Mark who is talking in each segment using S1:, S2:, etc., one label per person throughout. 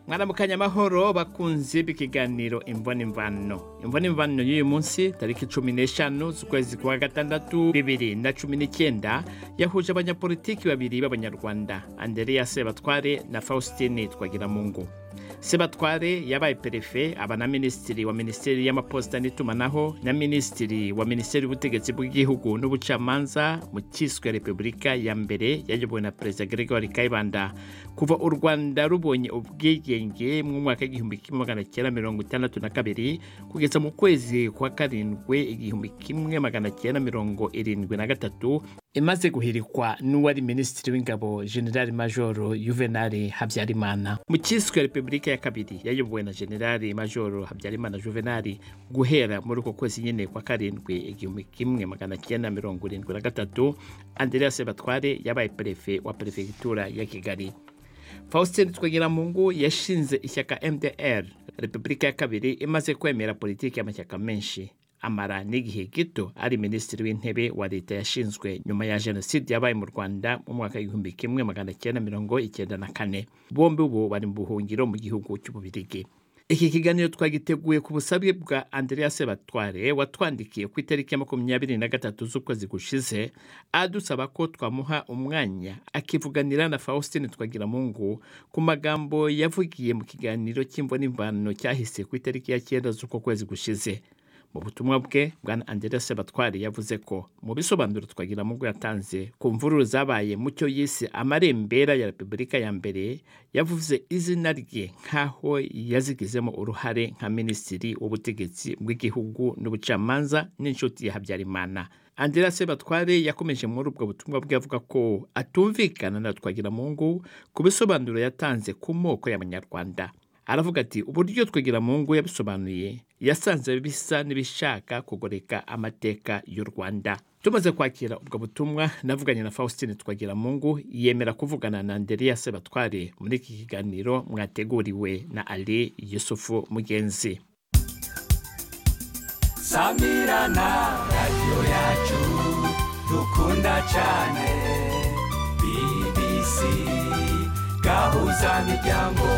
S1: mwaramukanya amahoro bakunze b'ikiganiro imvano imvano imvano imvano y'uyu munsi tariki cumi n'eshanu z'ukwezi kwa gatandatu bibiri na cumi n'icyenda yahuje abanyapolitiki babiri b'abanyarwanda andereya sebatware na faustin twagiramungu sebatware yabaye perefe aba na minisitiri wa minisiteri y'amaposita n'itumanaho na minisitiri wa minisiteri y'ubutegetsi bw'igihugu n'ubucamanza mu cyiswe repubulika ya mbere yayobowe na perezida gregoire kayibanda kuva u rwanda rubonye ubwigenge mu mwaka w'igihumbi kimwe magana cyenda mirongo itandatu na kabiri kugeza mu kwezi kwa karindwi igihumbi kimwe magana cyenda mirongo irindwi na gatatu imaze guhirikwa n'uwari minisitiri w'ingabo generali majoro yuvenali habyarimana mu cyiswe repubulika ya kabiri yayobowe na generali majoro habyarimana juvenali guhera muri uko kwezi nyine kwa karindwi igihumbi kimwe magana cyenda mirongo irindwi na gatatu andereya sebatware yabaye perefe wa perefegitura ya kigali faustin twagiramungu yashinze ishyaka mdr repubulika ya kabiri imaze kwemera politiki y'amashyaka menshi amara n'igihe gito ari minisitiri w'intebe wa leta yashinzwe nyuma ya jenoside yabaye mu rwanda mu mwaka w'igihumbi kimwe magana cyenda mirongo icyenda na kane bombi ubu bari mu buhungiro mu gihugu cy'ububirigi iki kiganiro twagiteguye ku busabe bwa andereya sebatware watwandikiye ku itariki ya makumyabiri na gatatu z'ukwezi gushize adusaba ko twamuha umwanya akivuganira na faustin twagiramungu ku magambo yavugiye mu kiganiro cy'imvo n'imvano cyahise ku itariki ya cyenda z'uko kwezi gushize mu butumwa bwe bwana andereya sebatware yavuze ko mu bisobanuro twagira mu yatanze ku mvururu zabaye mu cyo yise amarembera ya repubulika ya mbere yavuze izina rye nk'aho yazigizemo uruhare nka minisitiri w'ubutegetsi bw'igihugu n'ubucamanza n'inshuti ya habyarimana andereya sebatware yakomeje muri ubwo butumwa bwe avuga ko atumvikana na twagiramungu ku bisobanuro yatanze ku moko y'abanyarwanda aravuga ati uburyo twagiramungu yabisobanuye yasanze bisa n'ibishaka kugoreka amateka y'u rwanda tumaze kwakira ubwo butumwa navuganye na faustin twagiramungu yemera kuvugana na andereya sebatware muri iki kiganiro mwateguriwe na ali yusufu mugenzi
S2: samirana radiyo yacu dukunda cyane bbc gahuza miryango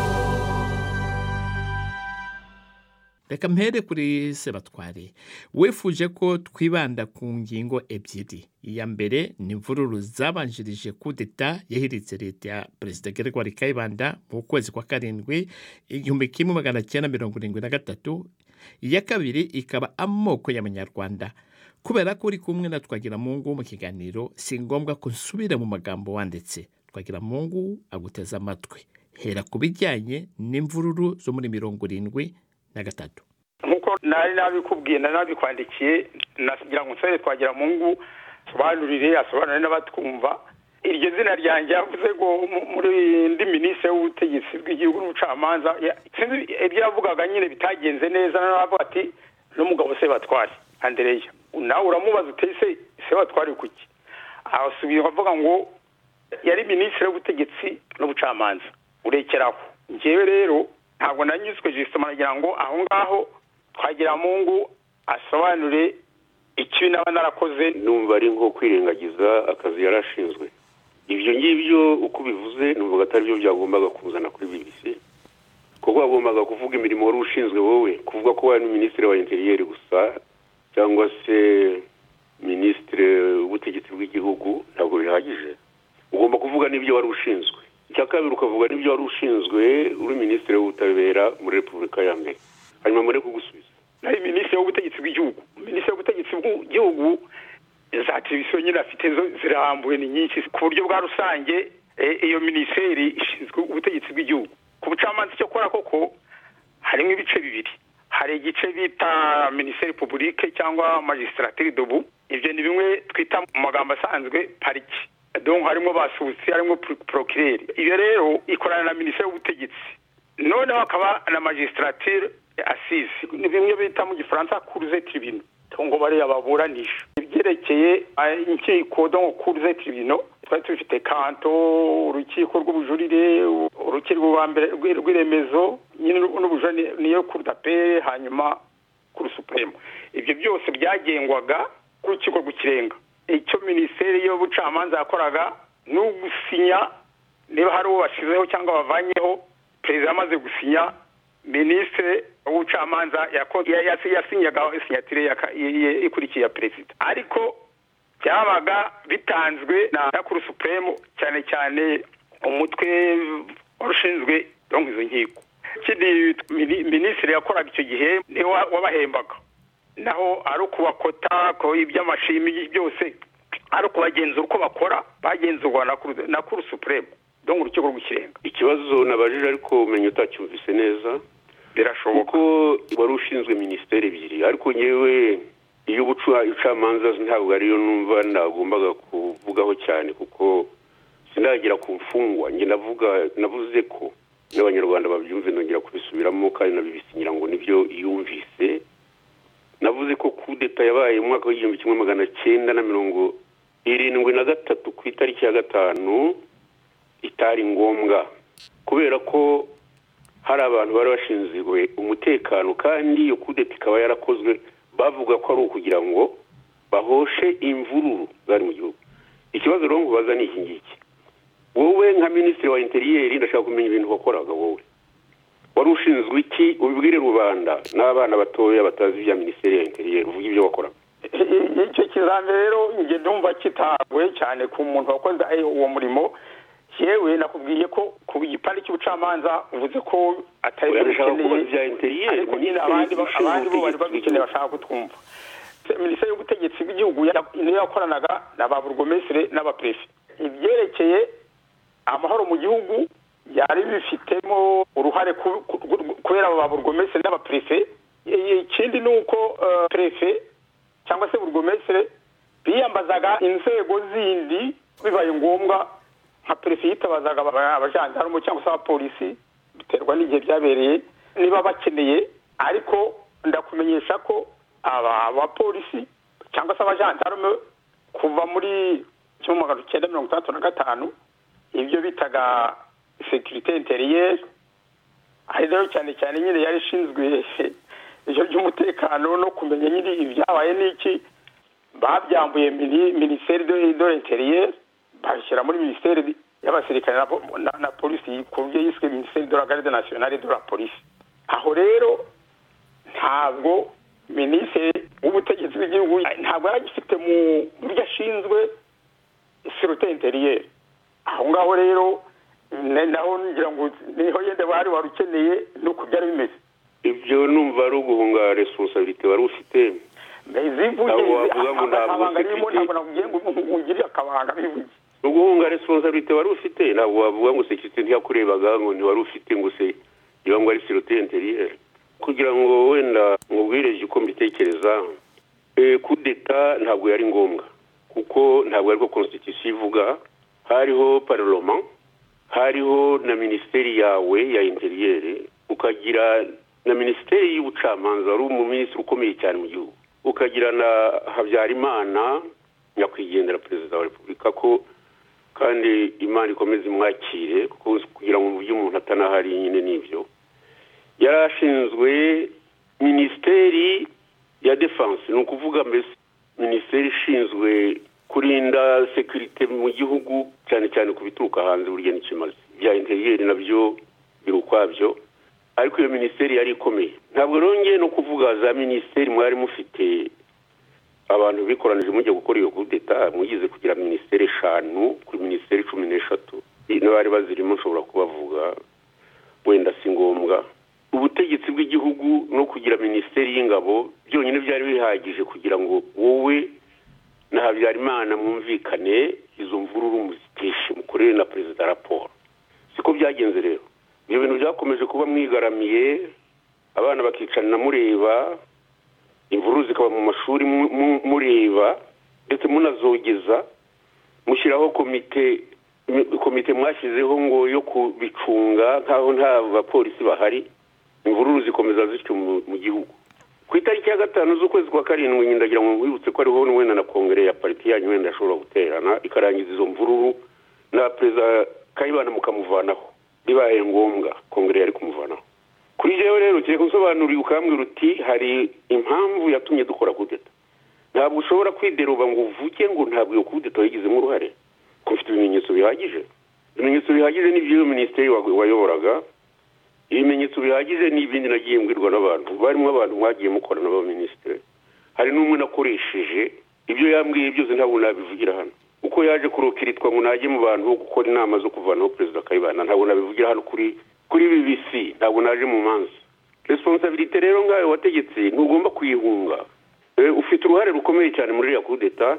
S1: reka mpere kuri sebatware wifuje ko twibanda ku ngingo ebyiri iya mbere ni imvururu zabanjirije kudeta yahiritse leta ya perezida gregoire kayibanda mu kwezi kwa karindwi igihumbi kimwe magana cyenda mirongo irindwi na gatatu iya kabiri ikaba amoko y'abanyarwanda kubera ko uri kumwe na twagiramungu mu kiganiro si ngombwa ko nsubira mu magambo wanditse twagiramungu aguteze amatwi hera ku bijyanye n'imvururu zo muri mirongo irindwi na gatatu
S3: nk'uko nari nabikubwiye nari nabikwandikiye nasigira ngo nsore twagira mu ngu sobanurire asobanurire n'abatwumva iryo zina ryanjye yavuze ngo muri indi minisitiri w'ubutegetsi bw'igihugu n'ubucamanza ibyo yavugaga nyine bitagenze neza n'abavuga ati n'umugabo se batware andereya nawe uramubaza uteye se se batware kuki arasubira avuga ngo yari minisitiri w'ubutegetsi n'ubucamanza urekeraho njyewe rero ntabwo nanyuzwe jisitoma nagira ngo aho ngaho twagira mungu asobanure ikibi naba narakoze
S4: numva ari nko kwirengagiza akazi yari ashinzwe ibyo ngibyo uko ubivuze numva atari byo byagombaga kuzana kuri bbc kuko wagombaga kuvuga imirimo wari ushinzwe wowe kuvuga ko wari minisitiri wa interiyeri gusa cyangwa se minisitiri w'ubutegetsi bw'igihugu ntabwo bihagije ugomba kuvuga n'ibyo wari ushinzwe icya kabiri ukavuga n'ibyo wari ushinzwe uri minisitiri w'ubutabera muri repubulika ya mbere hanyuma mureke gusubiza
S3: nari minisitiri w'ubutegetsi bw'igihugu minisitiri w'ubutegetsi bw'igihugu za televiziyo nyine afite zo zirahambuye ni nyinshi ku buryo bwa rusange iyo minisiteri ishinzwe ubutegetsi bw'igihugu ku bucamanza icyo akora koko harimo ibice bibiri hari igice bita minisiteri publike cyangwa magisitatiri dobu ibyo ni bimwe twita mu magambo asanzwe pariki donk harimo basutsi harimo porokireri iyo rero ikorana na minisiteri y'ubutegetsi noneho hakaba na magisitatire asize ni bimwe bita mu gifaransa kuruze tiribino ngo bariya baburanisha ibyerekeye inkiko donk kuruze tiribino twari tubifite kanto urukiko rw'ubujurire urukiko rwa mbere rw'iremezo nyine n'ubujurire niyo kurudapere hanyuma kuri supuremu ibyo byose byagengwaga k'urukiko rw'ikirenga icyo minisiteri y'ubucamanza yakoraga ni ugusinya niba hari uwo bashyizeho cyangwa bavanyeho perezida amaze gusinya minisitiri w'ubucamanza yasinyaga sinyatire ikurikiye ya perezida ariko byabaga bitanzwe na kuru supuremu cyane cyane umutwe ushinzwe izo nkiko ikindi minisitiri yakoraga icyo gihe niwe wabahembaga naho ari ukubakota iby'amashimi byose ari ukubagenzura uko bakora bagenzurwa na kuru supuremu dore urukiko rw'ikirenga
S4: ikibazo nabajije ariko umenya utacyumvise neza
S3: birashoboka
S4: kuko wari ushinzwe minisiteri ebyiri ariko ngewe iyo ubucamanza ntabwo ariyo numva nagombaga kuvugaho cyane kuko sinagera ku mfungwa njye navuga navuze ko n'abanyarwanda babyumve nongera kubisubiramo kandi nabibisinyira ngo nibyo yumvise navuze ko kudeta yabaye mu mwaka w'igihumbi kimwe magana cyenda na mirongo irindwi na gatatu ku itariki ya gatanu itari ngombwa kubera ko hari abantu bari bashinzwe umutekano kandi iyo kudeta ikaba yarakozwe bavuga ko ari ukugira ngo bahoshe imvururu zari mu gihugu ikibazo rero ngo baza ni iki ngiki wowe nka minisitiri wa interiyeri ndashaka kumenya ibintu wakoraga wowe wari ushinzwe iki ubibwire rubanda n'abana batoya batazi ibya minisiteri ya interiyeri uvuge ibyo wakoraga
S3: icyo kizami rero njye ndumva kitaguye cyane ku muntu wakoze uwo murimo yewe nakubwiye ko ku gipande cy'ubucamanza uvuze ko atari
S4: Oya,
S3: byo
S4: ndashaka
S3: bikeneye
S4: kubaza ibya interiyeri
S3: ariko nyine abandi ba-
S4: Minisiteri
S3: abandi bo bari
S4: y'ubutegetsi
S3: babikeneye bashaka kutwumva minisiteri y'ubutegetsi bw'igihugu ya- niyo yakoranaga na ba burugomesire n'abaperefe ibyerekeye amahoro mu gihugu yari bifitemo uruhare ku- ku- ku- kubera aba ba burugomesire n'abaperefe I- ikindi ni uko eh, perefe cyangwa se burugomesire biyambazaga inzego zindi bibaye ngombwa nka perefe yitabazaga aba- abajandarume cyangwa se abapolisi biterwa n'igihe byabereye niba bakeneye ariko ndakumenyesha ko aba abapolisi cyangwa se abajandarume kuva muri kimwe magana cyenda mirongo itandatu na gatanu ibyo bitaga sekirite interiyeri hari rero cyane cyane nyine yari ishinzwe ibyo by'umutekano no kumenya nyine ibyabaye n'iki babyambuye mini- minisiteri de de l'interieur babishyira muri minisiteri y'abasirikare na, po- na, na polisi ku buryo yiswe minisiteri de la garde nationale de la police aho rero ntabwo minisitiri w'ubutegetsi bw'igihugu ntabwo yari agifite mu buryo ashinzwe sirute interieur aho ngaho rero na- naho ngira ngo niho yenda bari wari ukeneye nuko byari bimeze
S4: ibyo numva ari uguhunga responsabilite wari ufite
S3: bivuge
S4: Ntabwo wavuga ngo ntabwo
S3: akabanga ririmo
S4: security-
S3: ntabwo nakubwiye ngo ungirire akabanga bivuge
S4: uguhunga responsabilite wari ufite ntabwo wavuga ngo sekirite ntiyakurebaga ngo ntiwari ufite ngo se iba ngo ari sirote interiyeri kugira ngo wenda mubwire uko mbitekereza eh, kudeta ntabwo yari ngombwa kuko ntabwo ariko konstitusiyo ivuga hariho parloma hariho na minisiteri yawe ya interiyeri ukagira na minisiteri y'ubucamanza wari umuminisitiri ukomeye cyane mu gihugu ukagira na habyarimana nyakwigendera perezida wa repubulika ko kandi imana ikomeze imwakire kuko kugira ngo uburyo umuntu atanahari nyine n'ibyo yari ashinzwe minisiteri ya defense ni ukuvuga mbese minisiteri ishinzwe kurinda sekirite mu gihugu cyane cyane ku bituruka hanze burya n'ikimaze bya interiyeri nabyo biri ukwabyo ariko iyo minisiteri yari ikomeye ntabwo rongeye no kuvuga za minisiteri mwari mufite abantu bikoranije mujya gukora iyo kudeta mugize kugira minisiteri eshanu kuri minisiteri cumi n'eshatu n'abari bazirimo nshobora kubavuga wenda si ngombwa ubutegetsi bw'igihugu no kugira minisiteri y'ingabo byonyine byari bihagije kugira ngo wowe na habyarimana mwumvikane izo mvururu muziteshe mukorere na perezida raporo siko byagenze rero ibyo bintu byakomeje kuba mwigaramiye abana bakicarana mureba imvururu zikaba mu mashuri mu- mu- mureba ndetse munazogeza mushyiraho komite mi- komite mwashyizeho ngo yo kubicunga nk'aho nta bapolisi bahari imvururu zikomeza zityo mu mu gihugu ku itariki ya gatanu z'ukwezi kwa karindwi nyine ndagira ngo mwibutse ko ariho wenda na kongere ya pariti yanyu wenda ishobora guterana ikarangiza izo mvururu na perezida kayibana mukamuvanaho bibaye ngombwa kongere yari kumuvanaho kuri jewe rero ugiye gusobanurira ukambwira uti hari impamvu yatumye dukora kudeta ntabwo ushobora kwideruba ngo uvuge ngo ntabwo iyo kudeta wayigizemo uruhare ko ufite ibimenyetso bihagije ibimenyetso bihagije n'ibyo iyo minisiteri wa- wayoboraga ibimenyetso bihagije ni ibindi nagiye mbwirwa n'abantu barimo abantu mwagiye mukora n'abaminisitiri hari n'umwe nakoresheje ibyo yambwiye byose ntabwo nabivugira hano uko yaje kurokiritwa ngo najye mu bantu bo gukora inama zo kuvanaho perezida kayibanda ntabwo nabivugira hano kuri kuri bbc ntabwo naje mu manza responsabilite rero ngawe wategetse ntugomba kuyihunga ufite uruhare rukomeye cyane muri iriya kudeta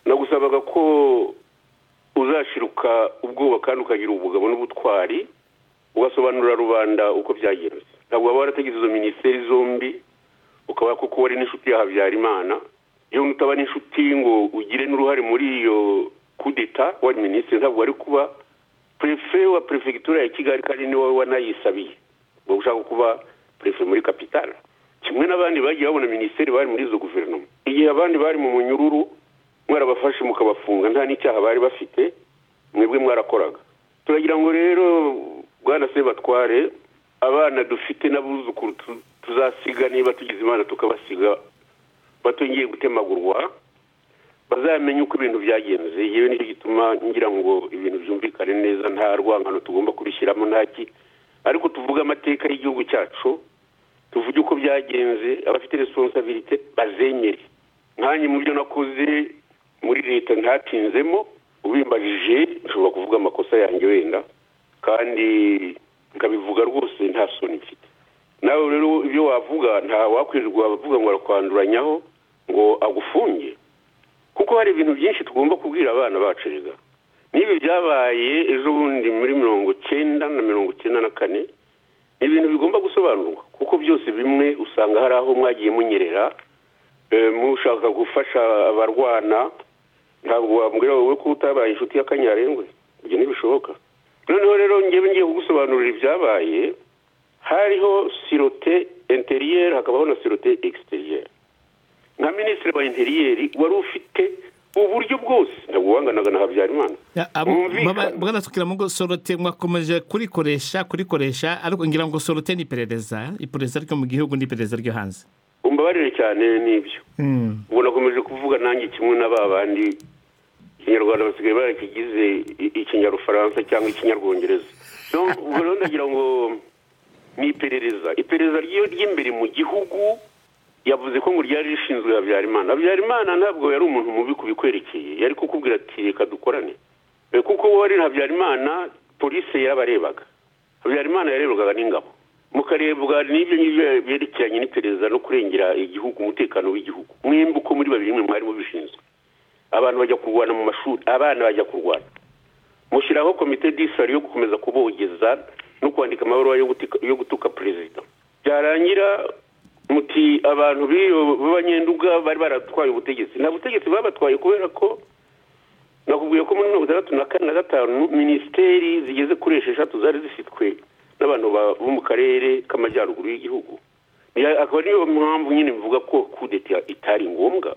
S4: nagusabaga ko uzashiruka ubwoba kandi ukagira ubugabo n'ubutwari ugasobanurira rubanda uko byagenze ntabwo waba warategetse izo minisiteri zombi ukaba kuko wari n'inshuti ya habyarimana iyo utaba n'inshuti ngo ugire n'uruhare muri iyo kudeta wari minisitiri ntabwo wari kuba perefe wa perefegitura ya kigali kandi niwe wanayisabiye ngo ushaka kuba perefe muri kapitale kimwe n'abandi bagiye babona minisiteri bari muri izo guverinoma igihe abandi bari mu munyururu mwarabafashe mukabafunga nta n'icyaha bari bafite mwebwe mwarakoraga turagira ngo rero bwana sebatware abana dufite n'abuzukuru tuzasiga niba tugize imana tukabasiga batongeye gutemagurwa bazamenye uko ibintu byagenze yewe nicyo gituma ngira ngo ibintu byumvikane neza nta rwangano tugomba kubishyiramo ntaki ariko tuvuge amateka y'igihugu cyacu tuvuge uko byagenze abafite responsabilite bazemere nkanjye mu byo nakoze muri leta ntatinzemo ubimbajije nshobora kuvuga amakosa yanjye wenda kandi nkabivuga rwose nta soni mfite nawe rero ibyo wavuga nta wakwirirwa abavuga ngo arakwanduranyaho ngo agufunge kuko hari ibintu byinshi tugomba kubwira abana bacu rega n'ibi byabaye ejo bundi muri mirongo cyenda na mirongo icyenda na kane ni ibintu bigomba gusobanurwa kuko byose bimwe usanga hari aho mwagiye munyerera mushaka gufasha abarwana ntabwo wambwira wowe ko utabaye inshuti y'akanyarengwe ibyo ntibishoboka noneho rero ngewe ngiye kugusobanurira ibyabaye hariho sirote interiyeri hakabaho na sirote egisiteriyeri nka minisitiri wa interiyeri wari ufite uburyo bwose ntabwo wanganaga na habyarimana
S1: bwana tukiramugo sorote mwakomeje kurikoresha kurikoresha ariko ngira ngo sorote ni iperereza iperereza ryo mu gihugu n'iperereza ryo hanze
S4: umbabarire cyane n'ibyo ubwo nakomeje kuvuga nanjye kimwe na ba bandi ikinyarwanda basigaye barakigize ikinyarufaransa cyangwa ikinyarwongereza rero ndagira ngo ni iperereza iperereza ry'imbere mu gihugu yavuze ko ngo ryari rishinzwe habyarimana habyarimana ntabwo yari umuntu mubi kubikwerekeye yari kukubwira ati reka dukorane kuko wari habyarimana polisi yarabarebaga habyarimana yarebaga n'ingabo mukarebwa n'ibyo ngibyo byerekeranye n'iperereza no kurengera igihugu umutekano w'igihugu mwembi uko muri babiri mwe mwarimu bishinzwe abantu bajya kurwana mu mashuri abana bajya kurwana mushyiraho komite disari yo gukomeza kubogeza no kwandika amabaruwa yo gutuka perezida byarangira muti abantu b'abanyenduga bari baratwaye ubutegetsi nta butegetsi babatwaye kubera ko nakubwiye ko muri mirongo itandatu na kane na gatanu minisiteri zigeze kuri esheshatu zari zifitwe n'abantu bo mu karere k'amajyaruguru y'igihugu akaba ariyo mpamvu nyine bivuga ko kudeta itari ngombwa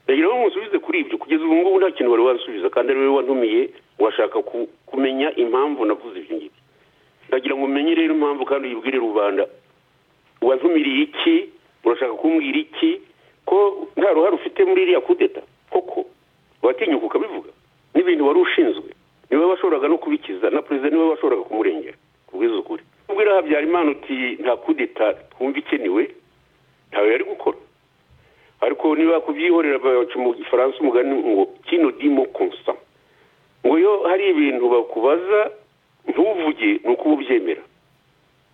S4: ndagira ngo musubize kuri ibyo kugeza ubu ngubu nta kintu wari wansubiza kandi ari wowe wantumiye washaka kumenya impamvu navuze ibyo ngibyo ndagira ngo umenye rero impamvu kandi uyibwire rubanda wantumiriye iki urashaka kumbwira iki ko nta ruhare ufite muri iriya kudeta koko watinyuka ukabivuga n'ibintu wari ushinzwe niwe washoboraga no kubikiza na perezida niwe washoboraga kumurengera kubwiza ukuri ubwira habyarimana uti nta kudeta twumva ikenewe ntawe yari gukora ariko niba kubyihorera baca mu gifaransa umugani ngo kino dimo konsa ngo iyo hari ibintu bakubaza ntuvuge ni uko uba ubyemera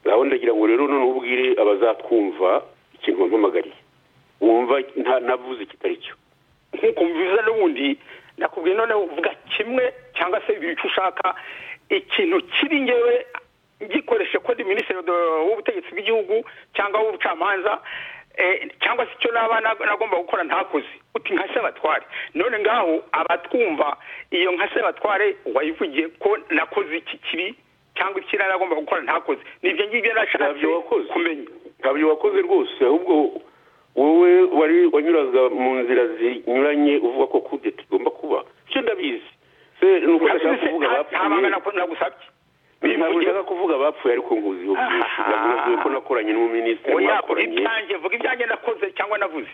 S4: nawe ndagira ngo rero noneho ubwire abazatwumva ikintu wampamagariye wumva navuze kitari cyo
S3: nk'uko mbivuze n'ubundi nakubwiye noneho uvuga kimwe cyangwa se ibicu ushaka ikintu kiri ngewe gikoreshe ko ndi minisitiri w'ubutegetsi bw'igihugu cyangwa w'ubucamanza cyangwa se icyo naba nagomba gukora ntakoze uti nka sebatware none ngaho abatwumva iyo nka sebatware wayivugiye ko nakoze iki kibi cyangwa ikiriya nagomba gukora ntakoze nibyo ngibyo nashatse kumenya
S4: ntabyo wakoze rwose ahubwo wowe wari wanyuraga mu nzira zinyuranye uvuga ko kudeta igomba kuba icyo ndabizi se ni uko udashaka kuvuga abapfuye
S3: nagusabye
S4: ntabwo ushaka kuvuga abapfuye ariko nkuziho byinshi nabwiwe ko nakoranye n'umuminisitiri mwakoranye
S3: ibyanjye vuga ibyanjye nakoze cyangwa navuze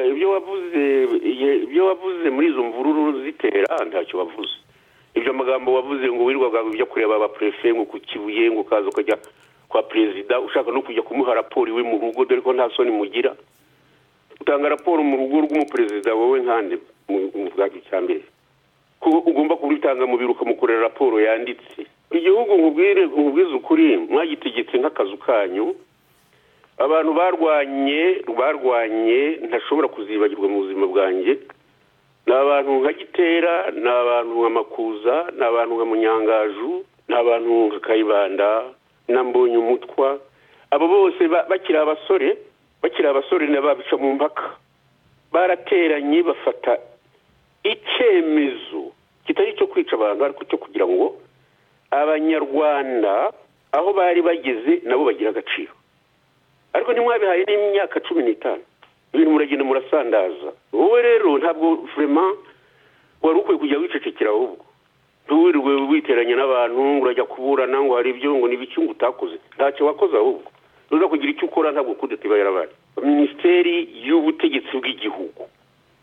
S4: ibyo wavuze muri izo mvururu zitera ntacyo wavuze ibyo magambo wavuze ngo wirirwaga ujya kureba abapurefe ngo ku kibuye ngo ukaza ukajya kwa perezida ushaka no kujya kumuha raporo iwe mu rugo dore ko nta soni mugira utanga raporo mu rugo rw'umuperezida wowe nkande mu bwacyo cya mbere kuko ugomba kubitanga mu biro ukamukorera raporo yanditse igihugu nkubwire nkubwize ukuri mwagitegetse nk'akazu kanyu abantu barwanye barwanye ntashobora kuzibagirwa mu buzima bwanjye ni abantu nka gitera ni abantu nka makuza ni abantu nka munyangaju ni abantu nka kayibanda na mbonye umutwa abo bose bakiri abasore bakiri abasore n'ababica mu mpaka barateranye bafata icyemezo kitari icyo kwica abantu ariko cyo kugira ngo abanyarwanda aho bari bageze nabo bagira agaciro ariko ntimwabihaye n'imyaka cumi n'itanu ibintu muragenda murasandaza wowe rero ntabwo vurema wari ukwiye kujya wicecekera ahubwo ntiwirirwe witeranya n'abantu ngo urajya kuburana ngo hari ibyo ngo n'ibiki ngo utakoze ntacyo wakoze ahubwo rero kugira icyo ukora ntabwo kudatibera abandi minisiteri y'ubutegetsi bw'igihugu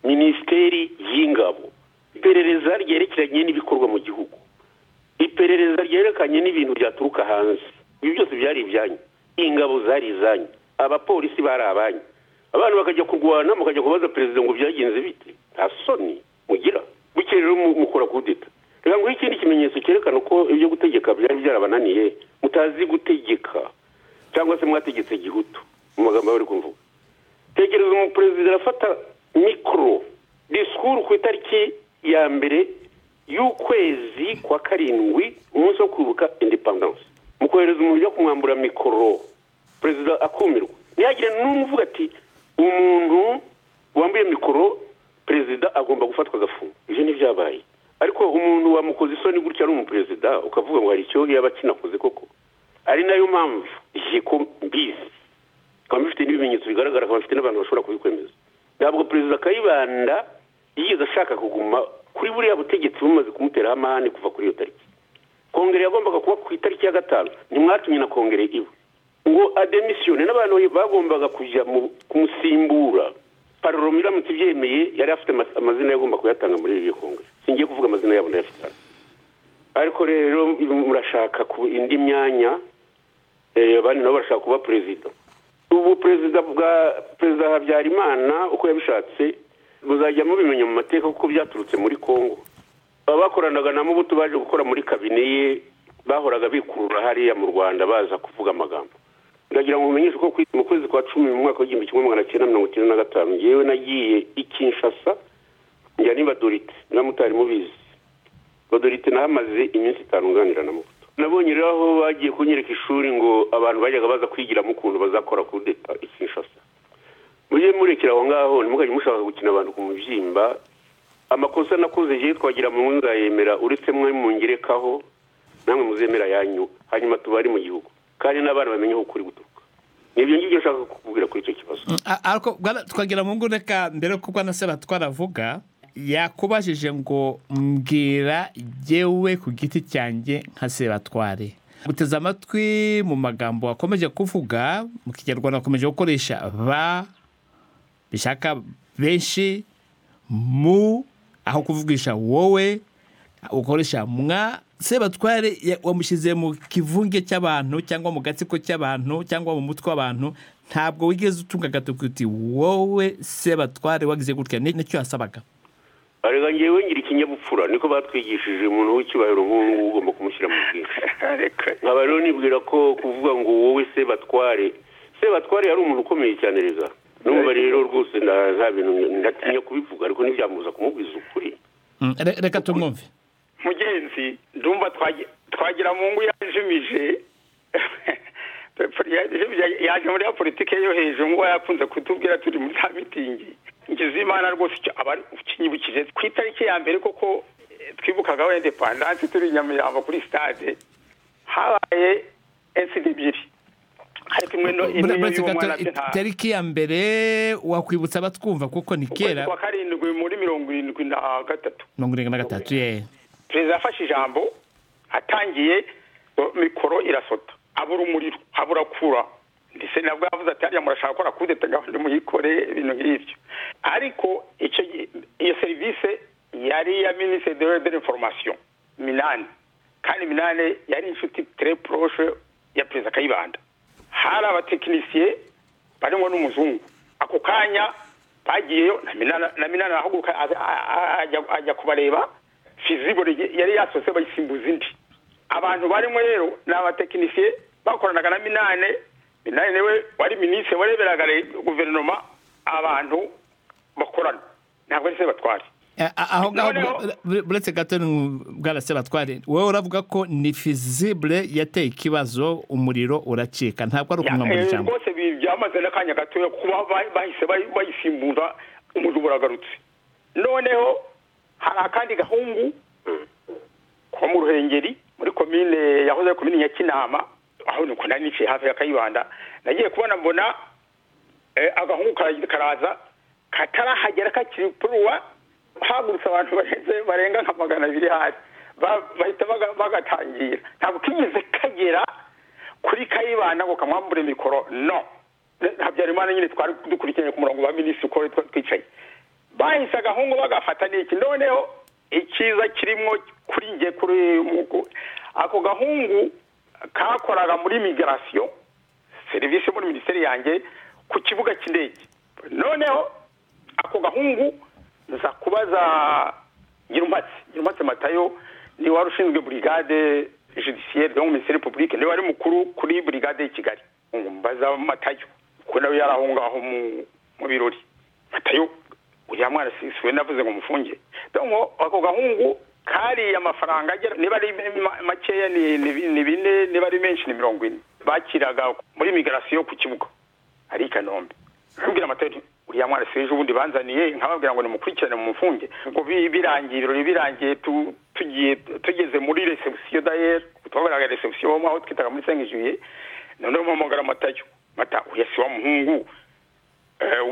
S4: minisiteri y'ingabo iperereza ryerekeranye n'ibikorwa mu gihugu iperereza ryerekanye n'ibintu byaturuka hanze ibi byose byari ibyanyu ingabo zari izanyu abapolisi bari abanyu abantu bakajya kurwana mukajya kubaza perezida ngo byagenze bite nta soni mugira bukeye rero mukora kudeta reka nguhe ikindi kimenyetso cyerekana ko ibyo gutegeka byari byarabananiye mutazi gutegeka cyangwa se mwategetse gihutu mu magambo bari kumvuga tekereza umuperezida arafata mikoro disikuru ku itariki ya mbere y'ukwezi kwa karindwi umunsi wo kwibuka indepandanse mu kohereza umuntu ujya kumwambura mikoro perezida akumirwa ntihagire n'umwe uvuga ati umuntu wambaye mikoro perezida agomba gufatwa agafunga ibyo ntibyabaye ariko umuntu wamukoze isoni gutya ari umuperezida ukavuga ngo hari icyo yaba akinakoze koko ari nayo mpamvu igihe ko mbizi akaba bifite n'ibimenyetso bigaragara akaba bafite n'abantu bashobora kubikwemeza ntabwo perezida kayibanda yigeze ashaka kuguma kuri buriya butegetsi bumaze kumuteraho amahane kuva kuri iyo tariki kongere yagombaga kuba ku itariki ya gatanu ntimwatumye na kongere iwe ngo ademisiyone n'abantu bagombaga kujya kumusimbura paroromo iramutse ibyemeye yari afite amazina yagomba kuyatanga muri iyo kongere singiye kuvuga amazina yabo ndayafite ariko rero murashaka ku indi myanya abandi nabo barashaka kuba perezida ubu perezida bwa perezida habyarimana uko yabishatse muzajya mubimenya mu mateka kuko byaturutse muri congo abakoranaga na mubuto baje gukora muri kabine ye bahoraga bikurura hariya mu rwanda baza kuvuga amagambo ndagira ngo mumenyeshe ko mu kwezi kwa cumi mu mwaka w'igihumbi kimwe magana cyenda mirongo icyenda na gatanu yewe nagiye i kinshasa njya n'ibadorite mutari mubizi badorite nahamaze iminsi itanu nganira na mubuto nabonye rero aho bagiye kunyereka ishuri ngo abantu bajyaga baza kwigiramo ukuntu bazakora kudeta i kinshasa mujye murekera aho ngaho ntimukajye mushaka gukina abantu ku mubyimba amakosa nakoze igihe twagira mu nzayemera uretse mwe mungerekaho namwe muzemera yanyu hanyuma tubari mu gihugu kandi n'abana bamenye aho ukuri guturuka nibyo ngibyo nshaka kukubwira kuri icyo kibazo
S1: ariko twagira mu reka mbere kuko anasaba twaravuga yakubajije ngo mbwira yewe ku giti cyanjye nka sebatware guteze amatwi mu magambo wakomeje kuvuga mu kinyarwanda wakomeje gukoresha ba bishaka benshi mu aho kuvugisha wowe ukoresha mwa sebatware wamushyize mu kivunge cy'abantu cyangwa mu gatsiko cy'abantu cyangwa mu mutwe w'abantu ntabwo wigeze utunga agatoki uti wowe sebatware wagize gutya nicyo yasabaga
S4: arega ngewe ngira ikinyabupfura niko batwigishije umuntu w'icyubahiro nk'ubu ngubu ugomba kumushyira mu bwinshi nkaba rero nibwira ko kuvuga ngo wowe sebatware sebatware yari umuntu ukomeye cyane rega n'umubare rero rwose nta bintu ntatinya kubivuga ariko ntibyamubuza kumubwiza ukuri
S1: reka tumwumve
S3: mugenzi ndumva twagira mu ngo yajimije yaje muri ya politiki yo hejuru ngo yakunze kutubwira turi muri za mitingi imana rwose kinyibukije ku itariki ya mbere koko twibukaga wenda pandanse turi nyamirambo kuri sitade habaye esidi ebyiri ariko imwe y'umwana
S1: itariki ya mbere wakwibutsa abatwumva kuko ni kera
S3: kuwa karindwi muri mirongo irindwi na gatatu
S1: mirongo irindwi na gatatu ye
S3: perezida yafashe ijambo atangiye mikoro irasota abura umuriro habura kura ndetse nabwo yavuze ati hariya murashaka gukora kudeta gahunda muyikore ibintu nk'ibyo ariko iyo serivisi yari iya minisitiri de foromasiyo minani kandi minani yari inshuti tere poroshe ya perezida kayibanda hari abatekinisiye barimo n'umuzungu ako kanya bagiyeyo na minani arahaguruka ajya kubareba fizibore yari yasohotse bayisimbuza indi abantu barimo rero ni abatekinisiye bakoranaga na minani minani niwe wari minisitiri wareberaga guverinoma abantu bakorana ntabwo ari se batware
S1: aho ngaho buretse gato bwarase batware wowe uravuga ko ni fizibure yateye ikibazo umuriro uracika ntabwo ari ukumwambura ijambo
S3: rwose byamaze n'akanya gatoya kuba bahise bayisimbura umuriro uragarutse noneho hari akandi gahungu ko mu ruhengeri muri komine yahoze komine ya kinama aho ni ukunda niciye hafi ya kayibanda nagiye kubona mbona agahungu karaza katarahagera kakiri puruwa hagurutse abantu barenze barenga nka magana abiri hasi bahita bagatangira ntabwo kigeze kagera kuri kayibanda ngo kamwambure mikoro no habyarimana nyine twari dukurikiranye ku murongo wa minisitiri uko twicaye bahise agahungu bagafata n'iki noneho ikiza kirimo kuri nge kuri ako gahungu kakoraga muri migirasiyo serivisi yo muri minisiteri yanjye ku kibuga cy'indege noneho ako gahungu nza kubaza nyirumatsi nyirumatsi matayo ni wari ushinzwe burigade judiciaire donc ministère publique niwe wari mukuru kuri burigade y'i kigali mbaza matayo kuko nawe yari aho ngaho mu birori matayo uriya mwana we navuze ngo mufunge donc ako gahungu kari amafaranga agera niba ari makeya ni bine niba ari menshi ni mirongo ine bakiraga muri migirasiyo ku kibuga ari i kanombe nabwira amatayo uriya mwana si ejo ubundi banzaniye nkababwira ngo nimukurikirane mu mufunge ngo birangiye ibirori birangiye tugiye tugeze muri resebusiyo dayeri twabonaga resebusiyo aho twitaga muri sengi juye noneho mpamagara amatayo mata uriya si wa muhungu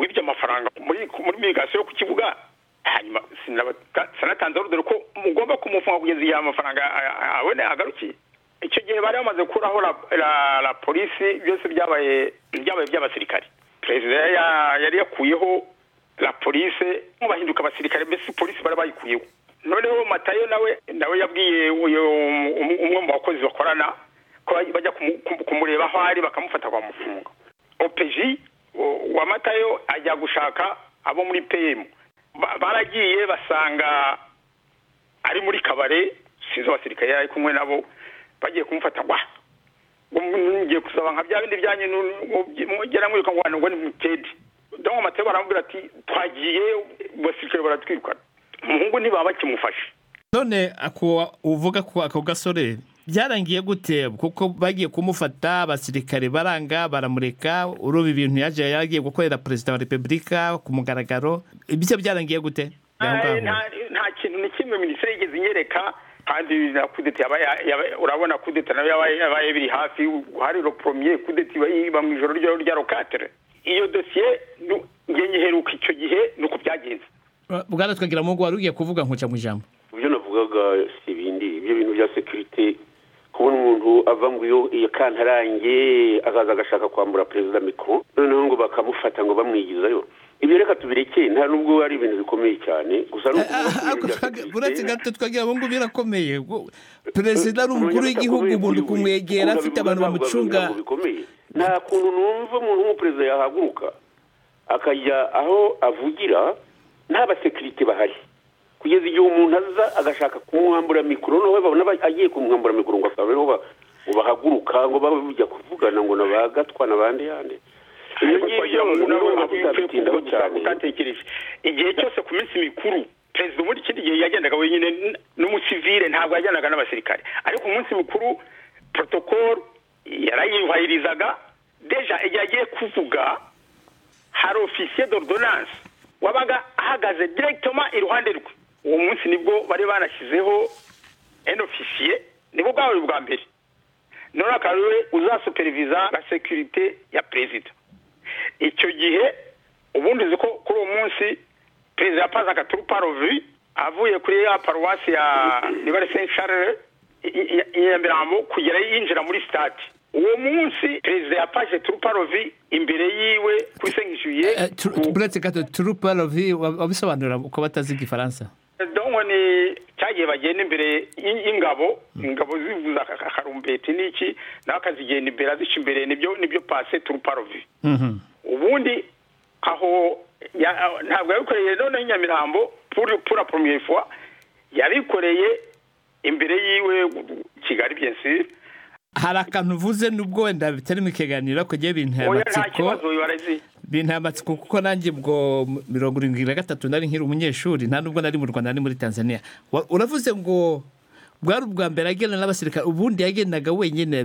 S3: wibye amafaranga muri migasiyo ku kibuga hanyuma sinatanze urugero ko mugomba kumufunga kugeza igihe amafaranga abone agarukiye icyo gihe bari bamaze gukuraho la polisi byose byabaye byabaye by'abasirikari perezida yari yakuyeho la polise bahinduka abasirikare mbese polisi bari bayikuyeho noneho matayo nawe nawe yabwiye umwe mu bakozi bakorana ko bajya kumureba aho ari bakamufata bamufunga opeji wa matayo ajya gushaka abo muri peyemu baragiye basanga ari muri kabare sinzi abasirikare yari ari kumwe nabo bagiye kumufata gwa ngiye gusaba nka bya bindi byanyu mugera mwiruka ngo hano ngo ni mukedi dore amatebo baramubwira ati twagiye basirikare baratwirukana umuhungu ntibaba bakimufashe
S1: none ako uvuga ko ako gasore byarangiye gute kuko bagiye kumufata abasirikare baranga baramureka uruba ibintu yaje yagiye gukorera perezida wa repubulika ku mugaragaro ibyo byarangiye gute
S3: nta kintu na kimwe minisiteri yigeze inyereka kandi na kudeta urabona kudeta nayo yabaye biri hafi hari ropromiye kudeta iba mu ijoro ryayo rya rokatere iyo dosiye nge nyiheruka icyo gihe nuko byagenze
S1: bwana twagira ngo wari ugiye kuvuga nkuca mu ijambo
S4: ibyo navugaga si ibindi ibyo bintu bya sekirite kubona umuntu ava ngo iyo iyo kantarange akaza agashaka kwambura perezida mikoro noneho ngo bakamufata ngo bamwigizayo ibyo reka tubirekeye nta nubwo ari ibintu bikomeye cyane gusa ni
S1: uretse gato twagira ngo birakomeye perezida ari umukuru w'igihugu umuntu kumwegera afite abantu bamucunga
S4: nta kuntu numva umuntu w'umuperezida yahaguruka akajya aho avugira nta basekirite bahari kugeza igihe umuntu aza agashaka kumwambura mikoro noneho babona agiye kumwambura mikoro ngo akaba ariho bahaguruka ngo bajya kuvugana ngo nabagatwa n'abandi yandi
S3: igihe cyose ku minsi mikuru perezida ubundi ikindi gihe yagendaga wenyine n'umusivire ntabwo yagendaga n'abasirikare ariko umunsi mukuru porotokoro yarayubahirizaga deja igihe agiye kuvuga hari ofisiye dorodonanse wabaga ahagaze direkitoma iruhande rwe uwo munsi nibwo bari banashyizeho eni ofisiye nibwo bwabaye ubwa mbere none akaba ariwe uzasuperiviza na sekirite ya perezida icyo gihe ubundi uzi ko kuri uwo munsi perezida yapazaga turu parovi avuye kuri ya paruwasi ya nibare sencharere i nyamirambo kugera yinjira muri sitade uwo munsi perezida yapaje turu parovi imbere yiwe kuri sengishuye
S1: buretse gato turu parovi wabisobanurira ko batazi igifaransa
S3: donko ni cyagiye bagenda imbere y'ingabo ingabo zivuza akarumbeti n'iki nawe akazigenda imbere azica imbere nibyo nibyo pase turuparovi ubundi aho ntabwo yabikoreye noneho inyamirambo pura poromye fuwa yabikoreye imbere yiwe kigali byensire
S1: hari akantu uvuze nubwo wenda bitari mu kiganiro ariko ngewe binteye amatsiko binteye amatsiko kuko nanjye ubwo mirongo irindwi na gatatu nari nkiri umunyeshuri nta nubwo nari mu rwanda nari muri tanzania uravuze ngo bwari ubwa mbere agenda n'abasirikare ubundi yagendaga wenyine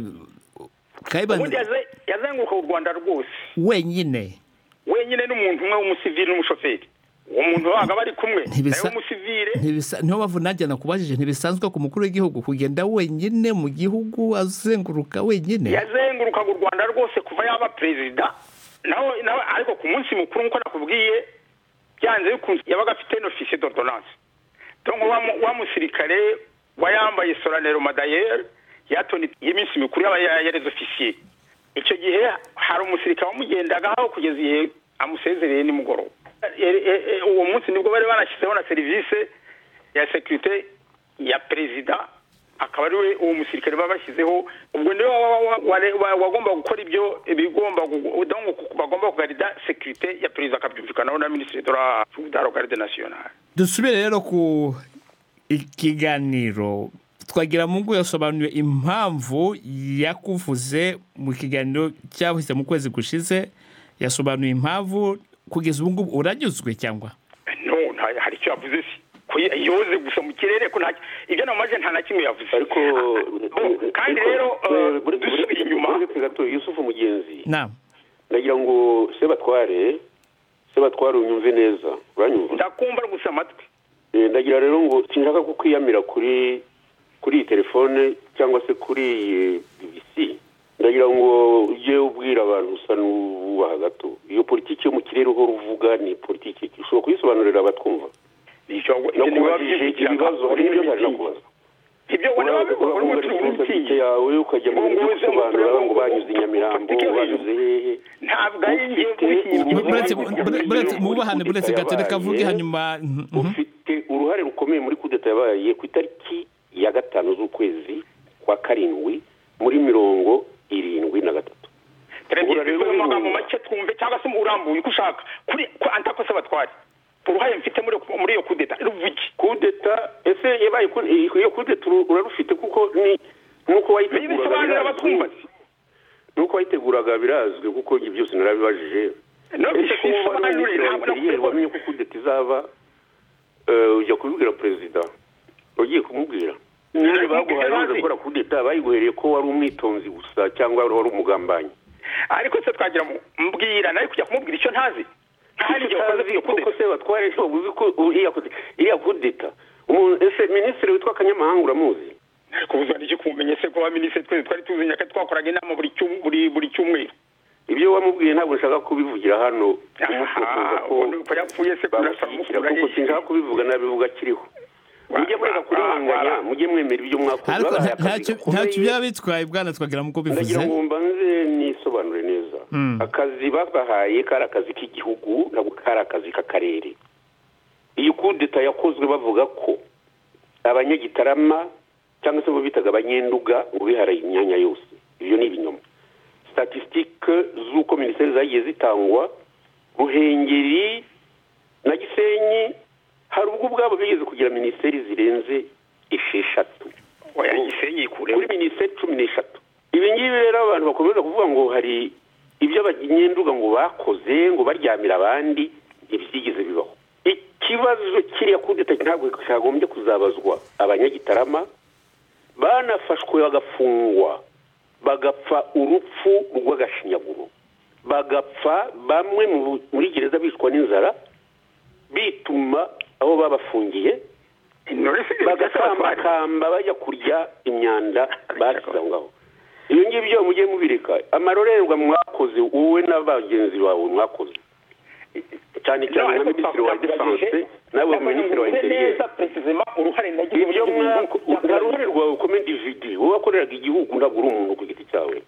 S3: ubundi yazenguruka u rwanda rwose
S1: wenyine
S3: wenyine n'umuntu umwe w'umusivili n'umushoferi uwo muntu wabaga bari kumwe nawe w'umusivile
S1: niyo mpamvu nanjye nakubajije ntibisanzwe ku mukuru w'igihugu kugenda wenyine mu gihugu azenguruka wenyine
S3: yazengurukaga u rwanda rwose kuva yaba perezida nawe ariko ku munsi mukuru nk'uko nakubwiye byanze bikunze yabaga afite n'ofisiye dodoranse cyangwa wa musirikare wayambaye soranero madayeri yatoni y'iminsi mikuru y'abayereza ofisiye icyo gihe hari umusirikare wamugendagaho kugeza igihe amusezereye nimugoroba uwo munsi nibwo bari banashyizeho na serivisi ya sekirite ya perezida akaba ari we uwo musirikare baba bashyizeho ubwo niwe wagomba gukora ibyo bigomba bagomba kugarida sekirite ya perezida akabyumvikanaho na minisitiri dora garide nasiyonari
S1: dusubire rero ku ikiganiro twagira mu ngo yasobanuye impamvu yakuvuze mu kiganiro cyahise mu kwezi gushize yasobanuye impamvu kugeza ubu ngubu uranyuzwe cyangwa
S3: no hari icyo yavuze si yoze gusa mu kirere ko ibyo namaze nta na kimwe yavuze
S4: ariko
S3: kandi rero dusubiye inyuma
S4: gato yusufu mugenzi
S1: nawe
S4: nagira ngo sebatware sebatware unyumve neza uranyumva
S3: ndakumva gusa amatwi
S4: ndagira rero ngo sinshaka ko kwiyamira kuri kuri iyi telefone cyangwa se kuri iyi bibisi ndagira ngo ujye ubwira abantu usa n'ububaha gato iyo politiki yo mu kirere uhora uvuga ni politiki ushobora kuyisobanurira abatwumva nakubajije ibibazo hari n'ibyo ntaje nakubaza politiki yawe ukajya mu buryo gusobanura ngo banyuze i nyamirambo banyuze hehe
S3: ntabwo ari
S1: mu bubahane buretse gato reka avuge hanyuma
S4: ufite uruhare rukomeye muri kudeta yabaye ku itariki ya gatanu z'ukwezi kwa karindwi muri mirongo irindwi na gatatu
S3: amagambo make twumve cyangwa se urambuye uko ushaka kuri antakose batware uruhare mfite muri iyo kudeta ruvuge
S4: kudeta ese yabaye iyo kudeta urarufite kuko ni nuko wayiteguraga nuko wayiteguraga birazwi kuko ibyo byose narabibajije ese kuba wari umuseriviyeri wamenye ko kudeta izaba ujya kubibwira perezida ugiye kumubwira niba baguhaye uza gukora kudeta bayiguhereye ko wari umwitonzi gusa cyangwa wari umugambanyi
S3: ariko se twagira mbwira nawe kujya kumubwira icyo ntazi
S4: kandi igihe wakoze iyo kudeta se batware ntabwo uzi ko iriya kudeta ese minisitiri witwa kanyamahanga uramuzi
S3: ariko uzana iki kumumenye se ko wa minisitiri twese twari tuzanye ko twakoraga inama buri cyumweru
S4: ibyo wamubwiye ntabwo nshaka kubivugira hano
S3: ko yapfuye se
S4: kuko sinshaka kubivuga nabivuga akiriho mujye mureka kurenganya mujye mwemera ibyo mwakoze
S1: ntacyo byaba bitwaye bwana twagira nk'uko bivuze
S4: ndagira ngo mbanze nisobanure neza akazi babahaye kari akazi k'igihugu ntabwo kari akazi k'akarere iyi kudeta yakozwe bavuga ko abanyagitarama cyangwa se bo bitaga abanyenduga ngo biharaye imyanya yose ibyo ni ibinyoma statisitike z'uko minisiteri zagiye zitangwa ruhengeri na gisenyi hari ubwo ubwabo bigeze kugira minisiteri zirenze esheshatu kuri minisiteri cumi n'eshatu ibi ngibi rero abantu bakomeza kuvuga ngo hari ibyo abanyenduga ngo bakoze ngo baryamira abandi ntibyigeze bibaho ikibazo kiriya kudeta ntabwo cyagombye kuzabazwa abanyagitarama banafashwe bagafungwa bagapfa urupfu rw'agashinyaguro bagapfa bamwe muri gereza bicwa n'inzara bituma aho babafungiye bagasambakamba bajya kurya imyanda bashyize aho ngaho ibyo ngibyo mujye mubireka amarorerwa mwakoze wowe na bagenzi bawe mwakoze cyane cyane na minisitiri wa defanse nawe minisitiri wa interiere ibyo uruhare rwawe komedividi wowe wakoreraga igihugu ntabwo uri umuntu ku giti cyawe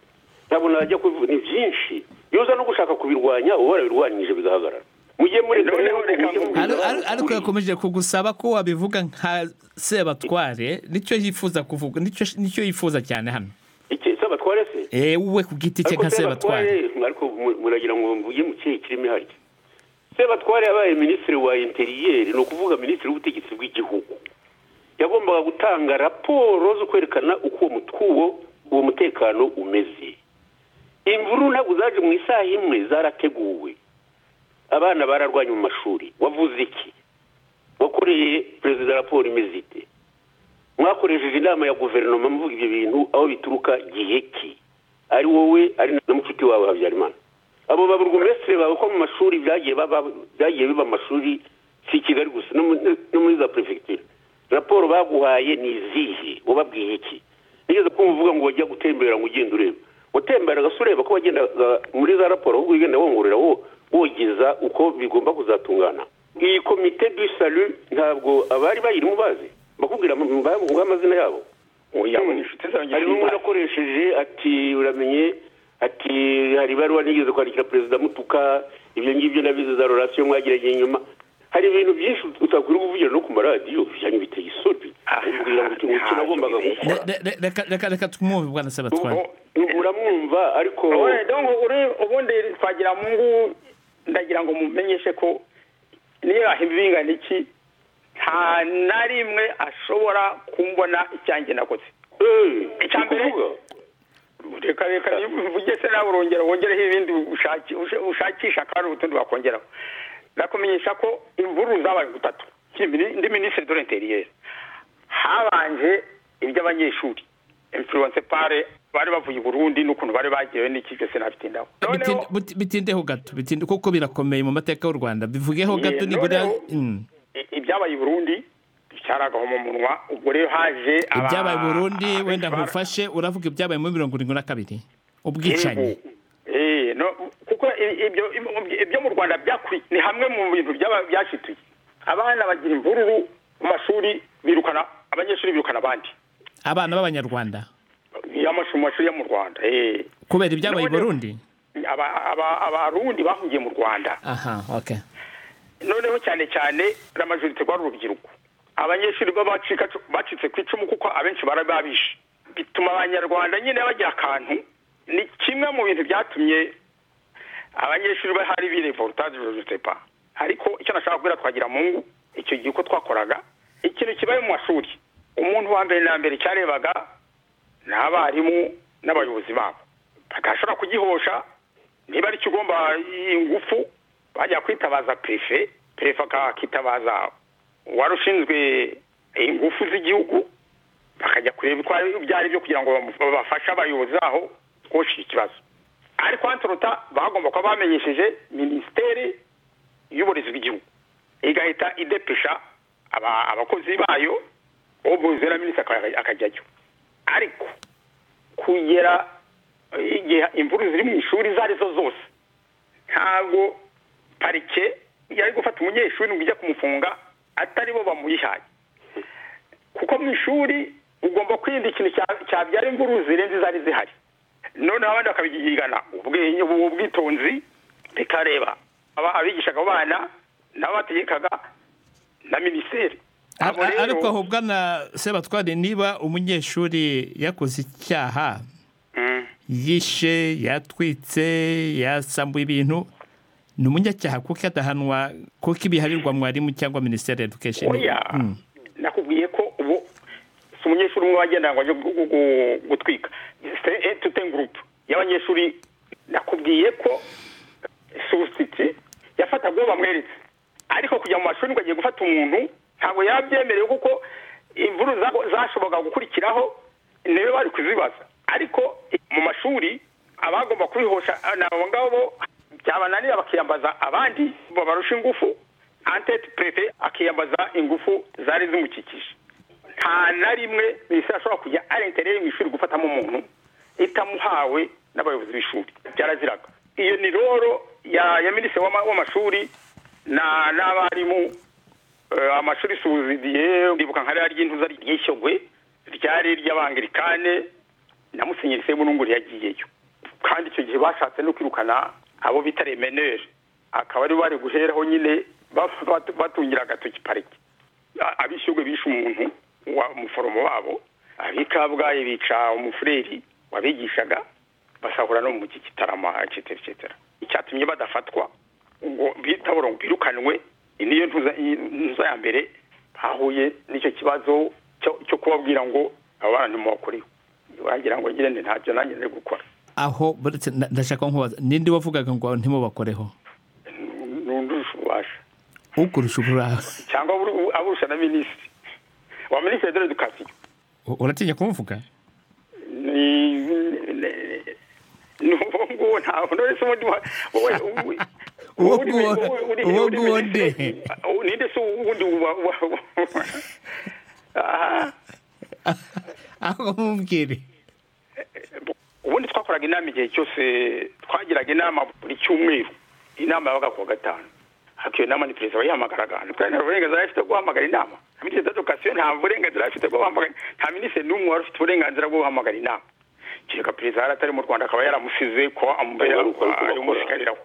S4: ntabwo najya kubivuga ni byinshi iyo uza no gushaka kubirwanya uba warabirwanyije bigahagarara mujye muri
S3: Noneho reka mvuge-
S1: Aro- aro- ariko yakomeje kugusaba ko wabivuga nka sebatware nicyo yifuza kuvuga nicyo nicyo yifuza cyane hano
S4: iki sabatware se
S1: eh wowe ku giti cye
S4: Ariko
S1: nka sebatware
S4: ariko mu- muragira ngo mvuge mu kihe kirimi harya sebatware yabaye minisitiri wa interiyeri ni ukuvuga minisitiri w'ubutegetsi bw'igihugu yagombaga gutanga raporo zo kwerekana uko uwo mutwo uwo mutekano umeze imvuru ntabwo zaje mu isaha imwe zarateguwe abana bararwanye mu mashuri wavuze iki wakoreye perezida raporo imeze ite mwakoresheje inama ya guverinoma muvuga ibyo bintu aho bituruka gihe ki ari wowe ari na mucuti wawe habyarimana abo baburugumesitiri bawe ko mu mashuri byagiye baba- byagiye biba amashuri si i kigali gusa no muri- no muri za perefegitura raporo baguhaye ni izihe wababwiye iki nigeze kumva uvuga ngo wajya gutembera ngo ugenda ureba watemberaga se ureba ko wagendaga muri za raporo ahubwo wigenda wongorera wo wogeza uko bigomba kuzatungana iyi komite du salu ntabwo abari bayirimo bazi bakubwira bavuga amazina yabo
S3: oya abo ni inshuti zanjye
S4: harimo umuntu
S3: sindazi.
S4: akoresheje ati uramenye ati hari ibaruwa nigeze kwandikira perezida mutuka ibyo ngibyo nabize za rorasiyo mwagerageje nyuma hari ibintu byinshi utakwiriye kuvugira no ku maradiyo byanyu biteye isoni umbwira ngo iki ngiki nagombaga gukora
S1: Re- re- reka reka reka tumwumve bwana sebatware
S4: uramwumva ariko
S3: Ubundi donc uri- ubundi twagira mungu ndagira ngo mumenyeshe ko niyo ahimba ibingana iki nta na rimwe ashobora kumbona icyanjye nakoze
S4: Eh,
S3: Icya mbere-
S4: ukuvuga?
S3: reka reka uvuge se nawe urongera wongereho ibindi ushaki- ushe- ushakisha kandi utundi wakongeraho ndakumenyesha ko imvururu zabaye gutatu Kimini- ndi minisitiri de l'interieur habanje iby'abanyeshuri influence pare bari bavuye i burundi n'ukuntu bari bagiwe n'ikibyo sinafite indaho
S1: Bitinde- biti- bitindeho gato bitinde kuko birakomeye mu mateka y'u rwanda bivugeho
S3: Ye,
S1: gato nibura
S3: noneho-
S1: Mm.
S3: I- ibyabaye i burundi bicaragaho mu munwa ubwo rero haje aba-
S1: ibyabaye i burundi
S3: abitwara-
S1: wenda nkufashe uravuga ibyabaye muri mirongo irindwi na kabiri ubwicanyi
S3: Eh, no, kuko i- ibyo ibyo mu rwanda byakuri ni hamwe mu bintu byaba- byashituye abana bagira imvururu mu mashuri birukana abanyeshuri birukana abandi
S1: abana b'abanyarwanda
S3: y'amashuri mu mashuri yo mu rwanda eh.
S1: kubera ibyabaye i
S3: Noneho-
S1: burundi
S3: Aba- aba- abarundi bahungiye mu rwanda
S1: aha okay
S3: noneho cyane cyane ramajorite rwari urubyiruko abanyeshuri bo bacika bacitse ku icumu kuko abenshi bari babishe bituma abanyarwanda nyine bagira akantu ni kimwe mu bintu byatumye abanyeshuri bahari birevoltage josepa ariko icyo nashaka kubwira twagira mungu icyo gihe uko twakoraga ikintu kibaye mu mashuri umuntu wa mbere na mbere cyarebaga ni abarimu n'abayobozi babo batashobora kugihosha niba ari ikigomba ingufu bajya kwitabaza perefe perefe akitabaza uwari ushinzwe ingufu z'igihugu bakajya kureba uko ari- ibyo ari byo kugira ngo bamu- babafashe abayobozi baho kosha ikibazo ariko antorota bagomba kuba bamenyesheje minisiteri y'uburezi bw'igihugu igahita idepesha aba- abakozi bayo ubuze na minisitiri aka- akajyajyo ariko kugera igihe imvuru ziri mu ishuri izo ari zo zose ntabwo parike yari gufata umunyeshuri ngo ijya kumufunga atari bo bamuyihaye kuko mu ishuri ugomba kwirinda ikintu cya- cyabyara imvururu zirenze izari zihari noneho abandi bakabigigana ubwenge ubu bwitonzi bikareba aba- abigishaga abo bana nabo bategekaga na minisiteri
S1: Ar-
S3: Abo
S1: ar-
S3: rero-
S1: ariko aho bwana sebatware niba umunyeshuri yakoze icyaha
S3: Mm.
S1: yishe yatwitse yasambuye ibintu ni umunyacyaha kuko adahanwa kuko ibiharirwa mwarimu cyangwa minisiteri ya education
S3: oya
S1: Mm.
S3: nakubwiye ko ubu si umunyeshuri umwe wagendana ngo ajye gu- gu- gu- gutwika tuteni gurupe y'abanyeshuri nakubwiye ko susiti yafataga uwo bamweretse ariko kujya mu mashuri ngo agiye gufata umuntu ntabwo yabyemerewe kuko imvuru za- zashoboraga gukurikiraho niwe bari kuzibaza ariko mu mashuri abagomba kubihosha ni abo ngabo byabananira bakiyambaza abandi babarusha ingufu antete perefe akiyambaza ingufu zari zimukikije nta na rimwe minisitiri ashobora kujya arentereye mu ishuri gufatamo umuntu itamuhawe n'abayobozi b'ishuri byaraziraga iyo ni roro ya ya minisitiri w'ama- w'amashuri na- n'abarimu eh, amashuri suzidiye ndibuka nka rya ry'intuza ryishyogwe ryari iry'abangilikane na musenyeri sebununguri yagiyeyo kandi icyo gihe bashatse no kwirukana abo bita remeneri akaba ari bari guheraho nyine batungira agatoki parike abishyurwe bishe umuntu wa muforomo wabo ab'i kabgayi bica umufureri wabigishaga basahura no mu gitarama cetera cetera icyatumye badafatwa ngo bitaboro ngo birukanwe iyi niyo ntuza ya mbere hahuye n'icyo kibazo cyo kubabwira ngo aba bantu mubakoreho wagira ngo nyine ntabyo nanjye nari gukora
S1: aho buretse na- ndashaka nkubaza ninde wavugaga ngo ntimubakoreho
S3: nundusha ububasha
S1: ukurusha uburanga
S3: cyangwa aburu- aburusha na minisitiri wa minisitiri dore dukasiyo
S5: U- uratinya kumuvuga
S3: nuwo nguwo ntawe uretse ubundi wa- wowe wowe-
S1: Uwo
S3: uri-
S1: nguwo-
S3: uri- uri-
S1: uwo
S3: uri-
S1: nguwo
S3: uri-
S1: nde?
S3: uri- ninde se uwundi wa- wa- wa- Ah,
S1: aho mubwire
S3: ubundi twakoraga inama igihe cyose twagiraga inama buri cyumweru inama yabaga ku wa gatanu ariko iyo nama ni perezida wayihamagaraga ntitwari nta burenganzira yari afite bwo guhamagara inama nta minisitiri d'edukasiyo nta burenganzira yari afite bwo guhamagara nta minisitiri n'umwe wari ufite uburenganzira bwo guhamagara inama kereka perezida yari atari mu rwanda akaba yaramusize kuba amubera
S4: Ntabwo ari uko bakora.
S3: umusigariraho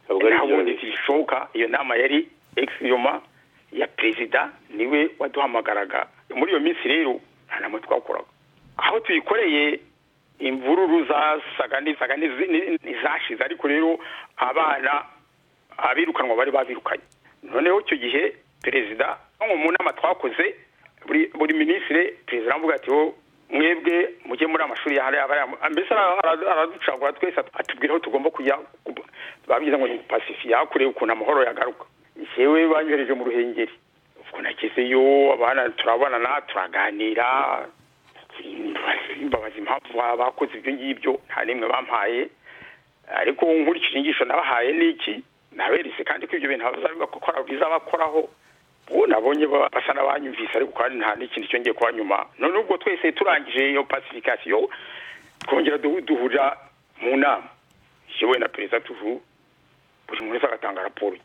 S4: ntabwo ari
S3: ntabwo
S4: ibyo
S3: bishoboka iyo nama yari ekisiyoma ya perezida niwe waduhamagaraga muri iyo minsi rero nta nama twakoraga aho tuyikoreye imvururu zasaga n'izaga n'izi- ni- n'izashize ariko rero abana abirukanwa bari babirukanye noneho icyo gihe perezida nko mu nama twakoze buri buri minisitiri perezida aravuga ati "Oh, mwebwe mujye muri amashuri yahari abariya mbese ara- ara- araducagura twese atubwira aho tugomba kujya babigize ngo ni pasifiya kure ukuntu amahoro yagaruka yewe banyohereje mu ruhengeri ubwo nagezeyo abana turabonana turaganira mbabaza impamvu ba- bakoze ibyo ngibyo nta n'imwe bampaye ariko nkurikije inyigisho nabahaye n'iki naberetse kandi ko ibyo bintu bazabikora bizabakoraho ubu nabonye ba- basa n'abanyumvise ariko kandi nta n'ikintu cyongeye kuba nyuma none ubwo twese turangije iyo pasifikasiyo twongera duhu- duhurira mu nama yewe na perezida tuvu buri muntu wese agatanga raporo ye.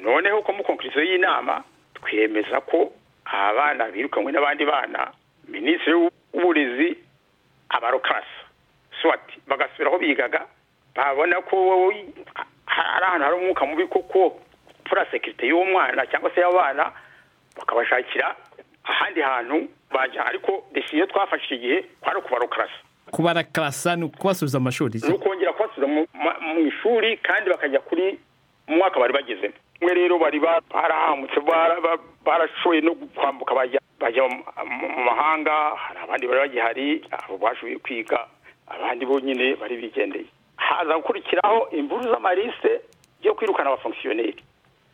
S3: noneho ko mu konkurizo y'inama twemeza ko abana birukanywe n'abandi bana minisitiri w'uburezi abarokasa swati bagasubira aho bigaga babona ko ha- ari ahantu hari umwuka mubi koko pura sekirite y'uwo mwana cyangwa se y'abana bakabashakira ahandi hantu bajya ariko desiyo twafashe icyo gihe kwari ukubarokarasa
S5: kubarakarasa ni ukubasubiza mu mashuri
S3: ni ukongera kubasubiza mu ma- mu ishuri kandi bakajya kuri mu mwaka bari bagezemo umwe rero bari ba- barahamutse bara- ba- barashoboye no kwambuka bajya bajya mu- mu mu mahanga hari abandi bari bagihari abo bashoboye kwiga abandi bonyine bari bigendeye haza gukurikiraho imvuru z'amarisite yo kwirukana abafonkisiyoneri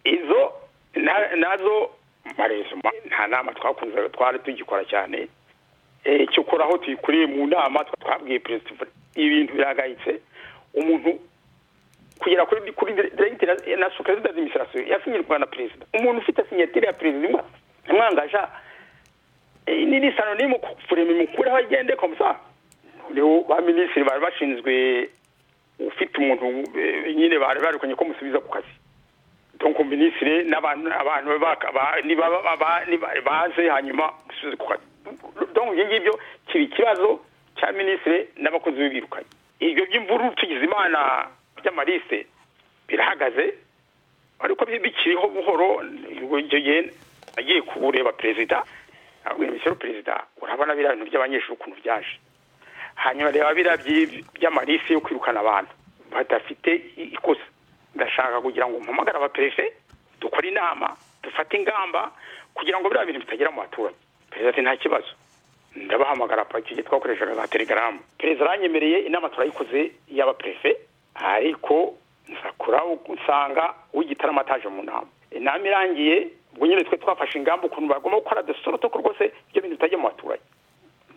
S3: izo na- nazo marezuma nta nama twakunze twari tugikora cyane Eh, cyo kora aho tuyikuriye mu nama twa- twabwiye perezida ibintu byagayitse umuntu kugera kuri kuri directeur na secrétaire d'administration yasinyirwa na perezida umuntu ufite signature ya perezida imwa imwangaja eh, ni ni sanonimu kurema imukuru aho agende comme ça rero ba minisitiri bari bashinzwe ufite umuntu eh, nyine bari barukanye ko musubiza ku kazi donc minisitiri n'abantu abantu baka- ba- niba ba- ba- niba- baze hanyuma gusubiza ku kazi donc ibyo ngibyo kiba ikibazo cya minisitiri n'abakozi b'ibirukanye ibyo by'imvururu tugize imana by'amarise birahagaze ariko bi- bikiriho buhoro ubwo icyo gihe agiye kubureba perezida abwira misiyero perezida urabona biriya bintu by'abanyeshuri ukuntu byaje hanyuma reba biriya byi- by'amarisi yo kwirukana abantu badafite i- ikosa ndashaka kugira ngo mpamagare abaperefe dukore inama dufate ingamba kugira ngo biriya bintu bitagera mu baturage perezida ati nta kibazo ndabahamagara pa icyo gihe twakoreshaga za telegaramu perezida aranyemereye inama turayikoze y'abaperefe ariko nzakora nsanga uw'igitarama ataje mu nama inama irangiye ubwo nyine twe twafashe ingamba ukuntu bagomba gukora dusorotoko rwose ibyo bintu bitajya mu baturage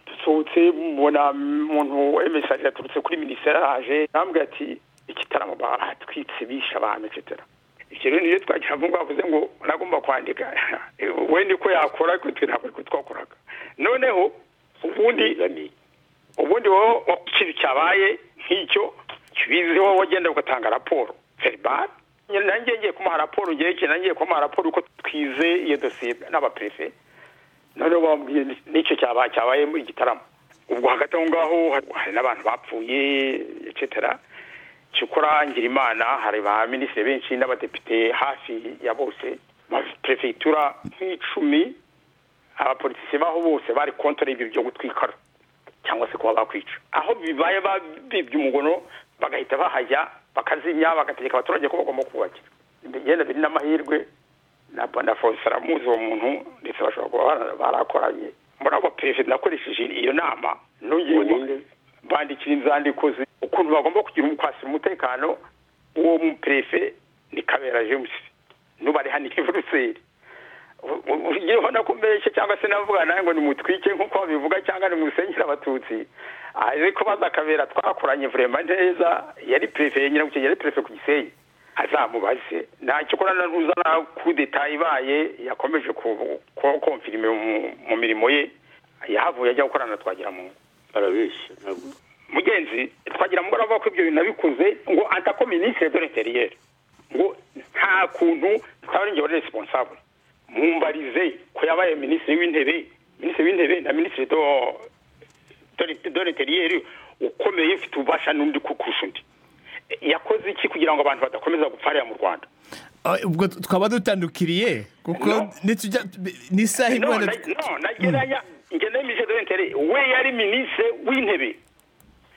S3: dusohotse mubona umuntu emesaje yaturutse kuri minisiteri araje arambwira ati ikitaramo batwitse bishe abantu etc ibyo rero niyo twagira ngo bavuze ngo nagomba kwandika wenda uko yakora ariko twe ntabwo ariko twakoraga noneho ubundi ubundi wowe ikintu cyabaye nk'icyo kibiziho wagenda ugatanga raporo verbal nanjye ngiye kumuha raporo ngerekeye nanjye kumuha raporo uko twize iyo dosiye n'abaperefe noneho bambwiye n'icyo cyaba cyabaye muri igitaramo ubwo hagati aho ngaho hari n'abantu bapfuye etc cyukora ngirimana hari ba minisitiri benshi n'abadepite hafi ya bose ma perefegitura nk'icumi abapolitisi baho bose bari kontore ibyo byo gutwikara cyangwa se kuba bakwica aho bibaye babibye umugono bagahita bahajya bakazimya bagategeka abaturage ko bagomba kubakira yenda biri n'amahirwe na bwana forisi aramuzi uwo muntu ndetse bashobora kuba barakoranye mbona abo perezida nakoresheje iyo nama nongeye bandikira inzandiko zi- ukuntu bagomba kugira umukwasi umutekano w'uwo muperefe ni kabera james n'ubu ari hano i buruseli ugiye ubona ko mbeshya cyangwa se navuga nawe ngo nimutwike nk'uko babivuga cyangwa nimusenyere abatutsi ariko bazakabera twakoranye vurema neza yari perefe yenyine guke yari perefe ku gisenyi azamubaze ntacyo ukora na ruza na kudeta ibaye yakomeje ku- ko- konfirime mu- mu mirimo ye yahavuye ajya gukorana na twagiramungu
S4: arabeshya ntabwo
S3: mugenzi twagira ngo aravuga ko ibyo bintu nabikuze ngo antako minisitiri de l'interieur ngo nta kuntu twaba ari njye wari responsable mumbarize ko yabaye minisitiri w'intebe minisitiri w'intebe na minisitiri do do- de l'interieur ukomeye ufite ububasha n'undi ku- kurusha undi yakoze iki kugira ngo abantu badakomeza gupfarira mu rwanda
S5: Ah, ubwo twaba dutandukiriye kuko
S3: No.
S5: nitujya n'isaha
S3: no
S5: imwe
S3: na- no, nageranya ngenda minisitiri de l'interieur we yari minisitiri w'intebe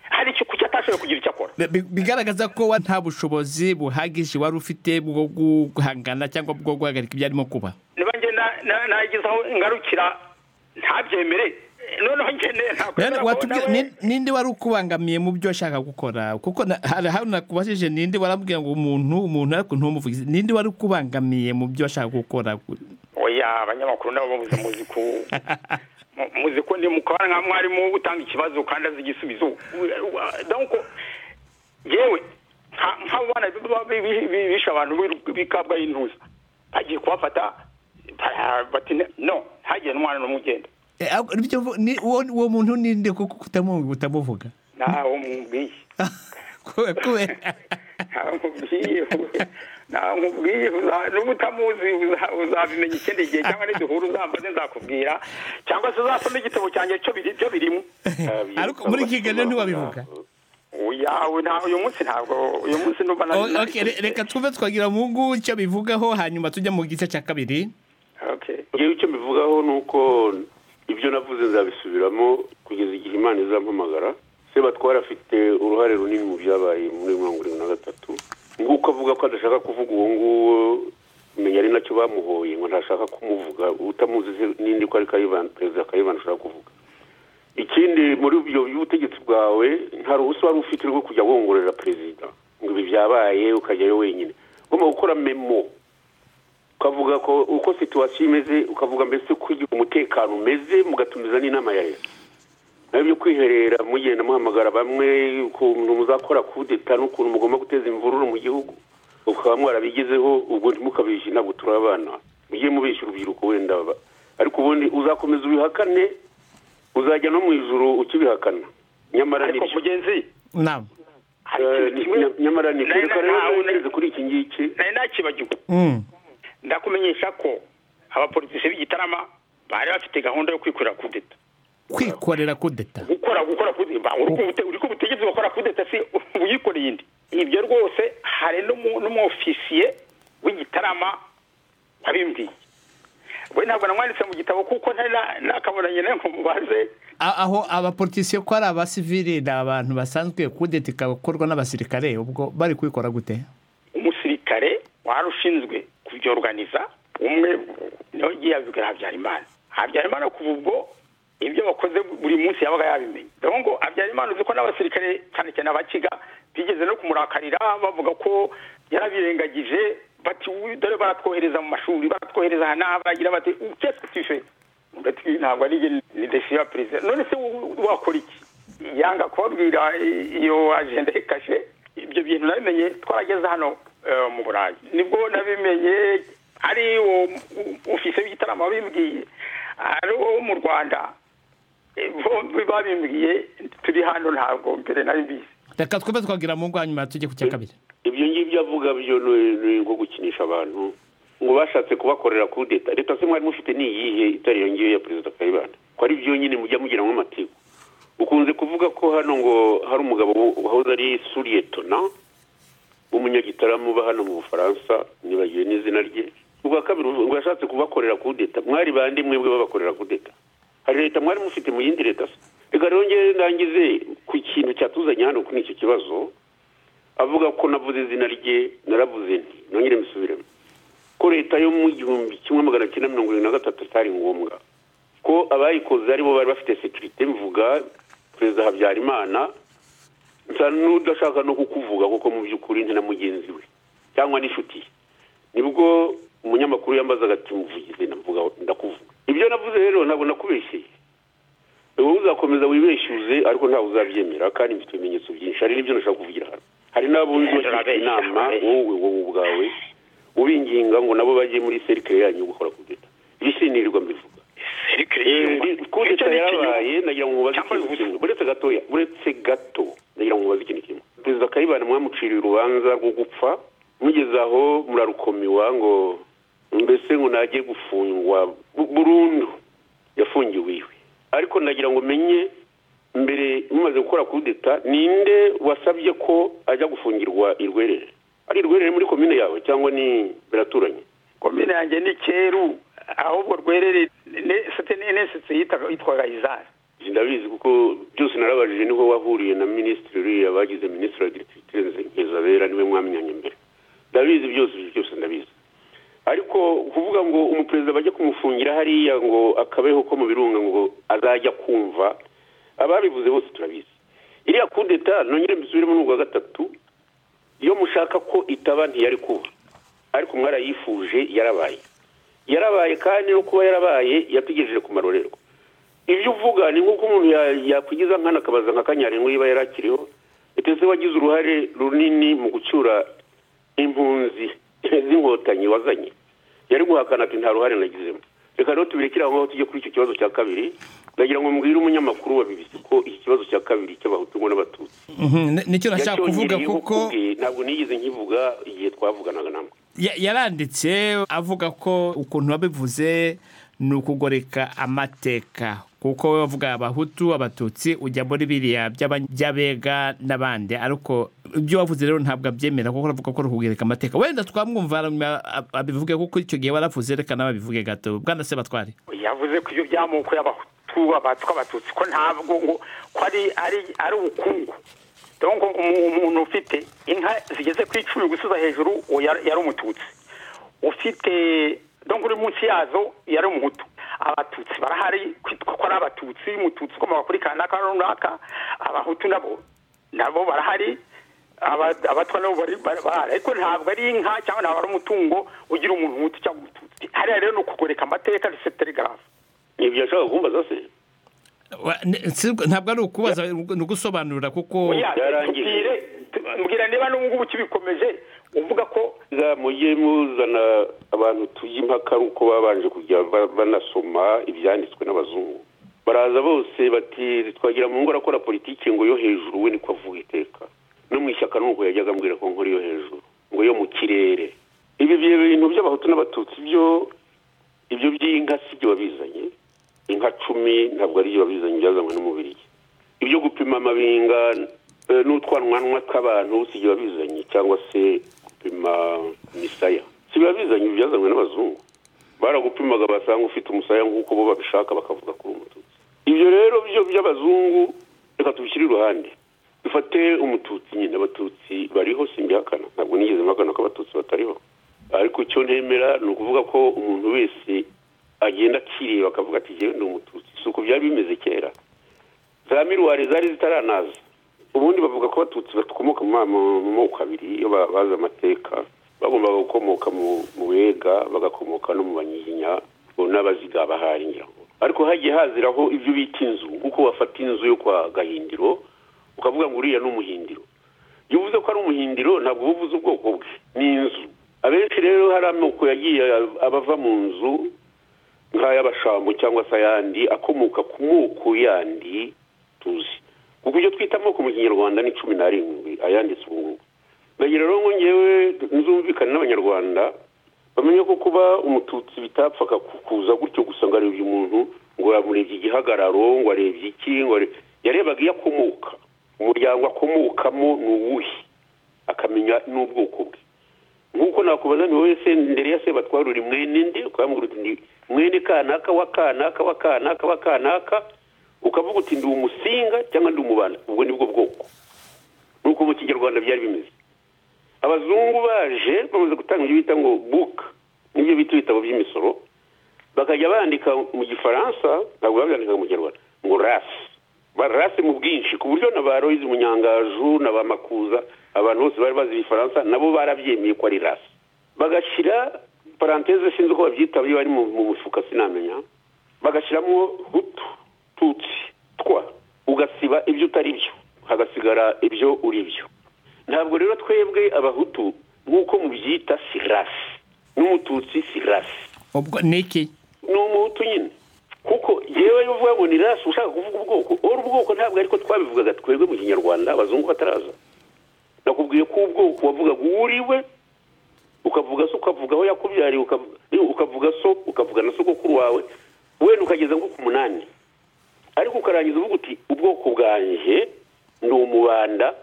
S3: hari icyo kuki atashoboye kugira icyo akora
S1: Bi- bigaragaza ko wa nta bushobozi buhagije wari ufite bwo guhangana cyangwa bwo guhagarika ibyo arimo kuba
S3: niba njye na- na- nagize aho ngarukira ntabyemere noneho njyene
S1: Nani- watubwira- ni- ninde wari ukubangamiye mu byo washaka gukora kuko na- hari ahantu nakubajije ninde warambwira ngo umuntu umuntu ariko ntumuvugize ninde wari ukubangamiye mu byo washaka gukora
S3: oya abanyamakuru nabo babuze muzi ko mu- muzi ko ndi mukabana nka mwarimu utanga ikibazo kandi azi igisubizo donc yewe nk'abo bana biba bi- bi- bi- bishe abantu b'i- b'i Kabgayi y'intuza bagiye kubafata bara- bati no ntagire n'umwana n'umwe ugenda
S5: Eh, ahubwo nibyo mvu- ni- uwo uwo muntu ninde kuko utamu- utamuvuga
S3: nawe mubwiye
S5: Kubera- kubera-
S3: ntamubwiye ntamubwiye uza- n'ubu utamuzi uza- uzabimenya ikindi gihe cyangwa niduhura uzambaze nzakubwira cyangwa se uzasome igitabo cyanjye cyo biri cyo birimo
S5: ariko muri kiganiro ntiwabivuga
S3: yawe ntawe uyu munsi ntabwo uyu munsi numva na
S5: O- okay, re- reka twumve twagira mu ngo icyo bivugaho hanyuma tujya mu gice cya kabiri
S3: okay
S4: ngewe icyo mbivugaho ni uko ibyo navuze nzabisubiramo kugeza igihe imana izampamagara sebatwara afite uruhare runini mu byabaye muri mirongo irindwi na gatatu nguko avuga ko adashaka kuvuga uwo nguwo menya ari nacyo bamuhoye ngo ntashaka kumuvuga utamuzi se n'indi ko ari kayibani perezida kayibani ashaka kuvuga ikindi muri ubwo by'ubutegetsi bwawe nta ruhusa wari ufite rwo kujya wongorera perezida ngo ibi byabaye ukajyayo wenyine ugomba gukora memo ukavuga ko uko situwasiyo imeze ukavuga mbese uko igihe umutekano umeze mugatumiza n'inama ya leta nawe byo kwiherera mugenda muhamagara bamwe ukuntu muzakora kudeta n'ukuntu mugomba guteza imvururu mu gihugu ukaba mwarabigezeho ubwo ntimukabishe ntabwo turi abana mujye mubisha urubyiruko wenda ba- ariko ubundi uzakomeza ubihakane uzajya no mu ijuru ukibihakana nyamara
S3: ariko
S4: nibyo.
S3: mugenzi
S5: nama
S3: hari
S4: Eh,
S3: ikintu kimwe
S4: nyamara ni
S3: nari-
S4: kwereka rero
S3: ntawe-
S4: nageze kuri iki ngiki
S3: nari nakibagiwe
S5: Mm.
S3: ndakumenyesha ko abapolitisi b'igitarama bari bafite gahunda yo kwikorera kudeta
S5: kwikorera kudeta
S3: gukora gukora kudeta uri ku butegetsi bakora kudeta si uyikoreye indi ibyo rwose hari n'umu- n'umwofisiye w'igitarama wabimbwiye we ntabwo namwanditse mu gitabo kuko ntari na- nakabonanye nawe ngo mubaze
S5: A- aho abapolitisiye ko ari abasivili ni abantu basanzwe kudeta ikakorwa n'abasirikare ubwo bari kubikora gute
S3: umusirikare wari ushinzwe kubyoruganiza umwe niwe ugiye yabibwira habyarimana habyarimana kuva ubwo ibyo bakoze buri munsi yabaga yabimenye dore ngo habyarimana uzi ko n'abasirikare cyane cyane abakiga bigeze no kumurakarira bavuga ko yarabirengagije bati "Uyu dore baratwohereza mu mashuri baratwohereza aha n'aha bagira bati ukese tufe ati ntabwo ari njye ni desiyo ya perezida none se wo- wakora iki yanga kubabwira iyo ajenda ikashe ibyo bintu nabimenye twarageze hano eh, mu burayi nibwo nabimenye ari uwo ofisiye w'igitaramo wabimbwiye ari uwo mu rwanda Eh, bombi babimbwiye turi hano ntabwo mbere nabibizi
S5: reka twumve twagira mu ngo hanyuma tujye ku cya kabiri
S4: ibyo ngibyo avuga byo ni- ni nko gukinisha abantu ngo bashatse kubakorera kudeta leta se mwari mufite ni iyihe itari iyo ngiyo ya perezida kayibanda ko ari byo nyine mujya mugiramo amatiku ukunze kuvuga ko hano ngo hari umugabo wahoze ari suriyetona w'umunyagitaramo uba hano mu bufaransa nibagiwe n'izina rye ubwa kabiri ngo yashatse kubakorera kudeta mwari bandi mwebwe babakorera kudeta hari leta mwari mufite mu yindi leta se reka rero ngewe ndangize ku kintu cyatuzanye hano kuri icyo kibazo avuga ko navuze izina rye naravuze nti nongere mbisubiremo ko leta yo mu gihumbi kimwe magana cyenda mirongo irindwi na gatatu atari ngombwa ko abayikoze aribo bari bafite sekirite mvuga perezida habyarimana nsa n'udashaka no kukuvuga kuko mu by'ukuri nta na mugenzi we cyangwa n'inshuti ye nibwo umunyamakuru yambazaga ati muvugize ndavuga ndakuvuga ibyo navuze rero ntabwo nakubeshyeye wowe uzakomeza wibeshyuze ariko ntawe uzabyemera kandi mfite ibimenyetso byinshi hari n'ibyo nashaka kuvugira hano hari n'abo ugirwa inama wowe wowe ubwawe ubinginga ngo nabo bajye muri serikare yanyu gukora kudeta ibisinirirwa mbivuga kudeta yarabaye nagira ngo mubaze ikintu kimwe buretse gatoya buretse gato nagira ngo mubaze ikintu kimwe perezida kayibana mwamuciriye urubanza rwo gupfa mugeze aho murarukomiwa ngo mbese ngo najye gufungwa bu- burundu yafungiwe iwe ariko nagira ngo menye mbere mumaze gukora kudeta ninde wasabye ko ajya gufungirwa i rwerere ari i rwerere muri komine yawe cyangwa ni biraturanye
S3: komine yanjye ni cyeru ahubwo rwerere ne- sete n'enesetse yitaga- yitwaga izari
S4: ndabizi kuko byose narabajije niho wahuriye na minisitiri uriya bagize minisitiri wa digitiritirenze nkizabera niwe mwamyanya mbere ndabizi byose ibyo byose ndabizi ariko kuvuga ngo umuperezida bajye kumufungira hariya ngo akabeho ko mu birunga ngo azajya kumva ababivuze bose turabizi iriya kudeta nongere mbisubiremo n'ubwa gatatu iyo mushaka ko itaba ntiyari kuba ariko mwarayifuje yarabaye yarabaye kandi no kuba yarabaye yategereje ku marorerwa ibyo uvuga ni nk'uko umuntu ya- yakwigiza nkana akabaza nka kanyarengo yiba yari akiriho ndetse wagize uruhare runini mu gucyura impunzi z'inkotanyi wazanye yari guhakana ati nta ruhare nagizemo reka rero tubireke aho ngaho tujye kuri icyo kibazo cya kabiri ndagira ngo mbwire umunyamakuru wa bibisi ko iki kibazo cya kabiri cy'abahutu ngo n'abatutsi
S5: Mhm, ni- nicyo nashaka kuvuga
S4: yacyongereyeho
S5: kuko
S4: kubwe, ntabwo nigeze nkivuga igihe twavuganaga namwe
S5: ya- yaranditse avuga ko ukuntu wabivuze ni ukugoreka amateka kuko we wavuga abahutu abatutsi ujya muri biriya by'aba- by'abega n'abandi ariko ibyo wavuze rero ntabwo abyemera kuko uravuga ko ari ukugoreka amateka wenda twamwumva hanyuma ab- abivuge kuko icyo gihe waravuze reka nawe abivuge gato bwana sebatware
S3: yavuze ko ibyo by'amoko y'abahutu abatwa abatutsi ko ntabwo ngo ko ari ari ari ubukungu donc umu- umuntu ufite inka zigeze ku icumi gusuza hejuru uwo yari yari umututsi ufite donc uri munsi yazo yari umuhutu abatutsi barahari kwitwa ko ari abatutsi umututsi ukomoka kuri kanaka runaka abahutu nabo nabo barahari aba- abatwa nabo bari bari- bahari ariko ntabwo ari inka cyangwa ntabwo ari umutungo ugira umuntu umutu cyangwa umututsi hariya rero ni ukugoreka amateka ndetse telegrafe
S4: ibyo yashaka kumbaza se
S5: Wa- ni- si- ntabwo ari ukubaza ni ugusobanurira kuko
S3: Oya,
S4: byarangiye.
S3: tubwire tu- mbwira niba n'ubu ngubu ukibikomeje uvuga ko
S4: Za mujye muzana abantu tujya impaka ari uko babanje kujya ba- banasoma ibyanditswe n'abazungu baraza bose bati twagira mu ngo arakora politiki ngo yo hejuru we niko avuga iteka no mu ishyaka nuko yajyaga ambwira ko nkora yo hejuru ngo yo mu kirere ibi bintu by'abahutu n'abatutsi byo ibyo by'inka si byo wabizanye inka cumi ntabwo ari byo wabizanye byazanywe n'umubiri ibyo gupima amabinga eh, n'utwanwanwa tw'abantu si byo wabizanye cyangwa se gupima imisaya si byo wabizanye ibi byazanywe n'abazungu baragupimaga basanga ufite umusaya nk'uko bo babishaka bakavuga kuri umututsi ibyo rero byo by'abazungu reka tubishyire iruhande dufate umututsi nyine abatutsi bariho simbihakana ntabwo nigeze mpakana ko abatutsi batariho ariko icyo ntemera ni ukuvuga ko umuntu wese agenda akireba akavuga ati jyewe ndi umututsi si uko byari bimeze kera za miruwari zari zitaranaza ubundi bavuga ko abatutsi bakomoka mu ma- mu- mu moko abiri iyo ba- bazi amateka bagombaga gukomoka mu mu bega bagakomoka no mu banyiginya ngo n'abaziga bahari ngira ngo ariko hagiye haziraho ibyo bita inzu kuko wafata inzu yo kwa gahindiro ukavuga ngo uriya ni umuhindiro iyo uvuze ko ari umuhindiro ntabwo uba uvuze ubwoko bwe ni inzu abenshi rero hari amoko yagiye abava mu nzu nk'ay'abashambo cyangwa se ayandi akomoka ku moko yandi tuzi kuko ibyo twita amoko mu kinyarwanda ni cumi n'arindwi ayanditse ubu ngubu nagira rero ngo ngewe nzumvikane n'abanyarwanda bamenye ko kuba umututsi bitapfaga ku- kuza gutyo gusa ngo arebye umuntu ngo yamurebye igihagararo ngo arebye iki ngo are- yarebaga iyo akomoka umuryango akomokamo ni uwuhe aka akamenya n'ubwoko bwe nk'uko nakubaza ni wowe se mbere ya se batwarura mwene nde ukambwira uti ndi mwene kanaka wa kanaka wa kanaka wa kanaka ukavuga uti ndi umusinga cyangwa ndi umubanda ubwo ni bwo bwoko nuko mu kinyarwanda byari bimeze abazungu baje bamaze gutanga ibyo bita ngo buka n'ibyo bita ibitabo by'imisoro bakajya bandika mu gifaransa ntabwo babyandikaga mu kinyarwanda ngo rasi barase mu bwinshi ku buryo na ba royizi umunyangaju na ba makuza abantu bose bari bazi igifaransa nabo barabyemeye ko ari rasi bagashyira paranteze sinzi uko babyita iyo bari mu mufuka sinamenya bagashyiramo hutu tutsi twa ugasiba ibyo utari byo hagasigara ibyo uri byo ntabwo rero twebwe abahutu nk'uko mubyita si rasi n'umututsi si rasi
S5: ubwo ni iki
S4: ni umuhutu nyine kuko yewe iyo uvuga ngo ni rasi ushaka kuvuga ubwoko uru ubwoko ntabwo ariko twabivugaga twebwe mu kinyarwanda abazungu bataraza nakubwiye ko ubwoko wavugaga uwuriwe ukavuga se ukavuga aho yakubyariye ukavuga so ukavuga na sogokuru wawe wenda ukageza nko ku munani ariko ukarangiza uvuga uti ubwoko bwanjye ndi umubanda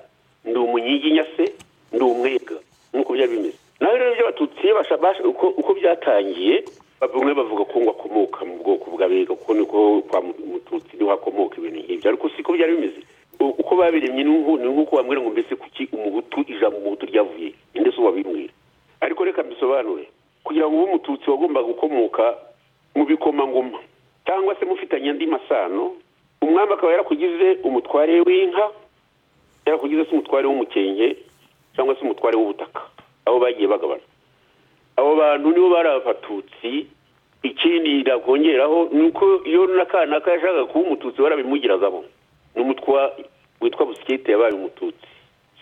S4: ndi umunyiginya se ndi umwega nk'uko byari bimeze nawe rero by'abatutsi uko byatangiye bamwe bavuga ko ngo akomoka mu bwoko bw'abega kuko niko kwa mututsi niho hakomoka ibintu nk'ibyo ariko siko byari bimeze uko babiremye ni nk'uko bambwira ngo mbese kuki umuhutu ijambo umuhutu ryavuye inde se wabimbwira ariko reka mbisobanure kugira ngo ube umututsi wagombaga gukomoka mu bikomangoma cyangwa se mufitanye andi masano umwami akaba yarakugize umutware w'inka yarakugize se umutware w'umukenke cyangwa se umutware w'ubutaka aho bagiye bagabana abo bantu nibo bari abatutsi ikindi nakongeraho ni uko iyo n'akanaka yashakaga kuba umututsi barabimugiragamo n'umutwa witwa busikete yabaye umututsi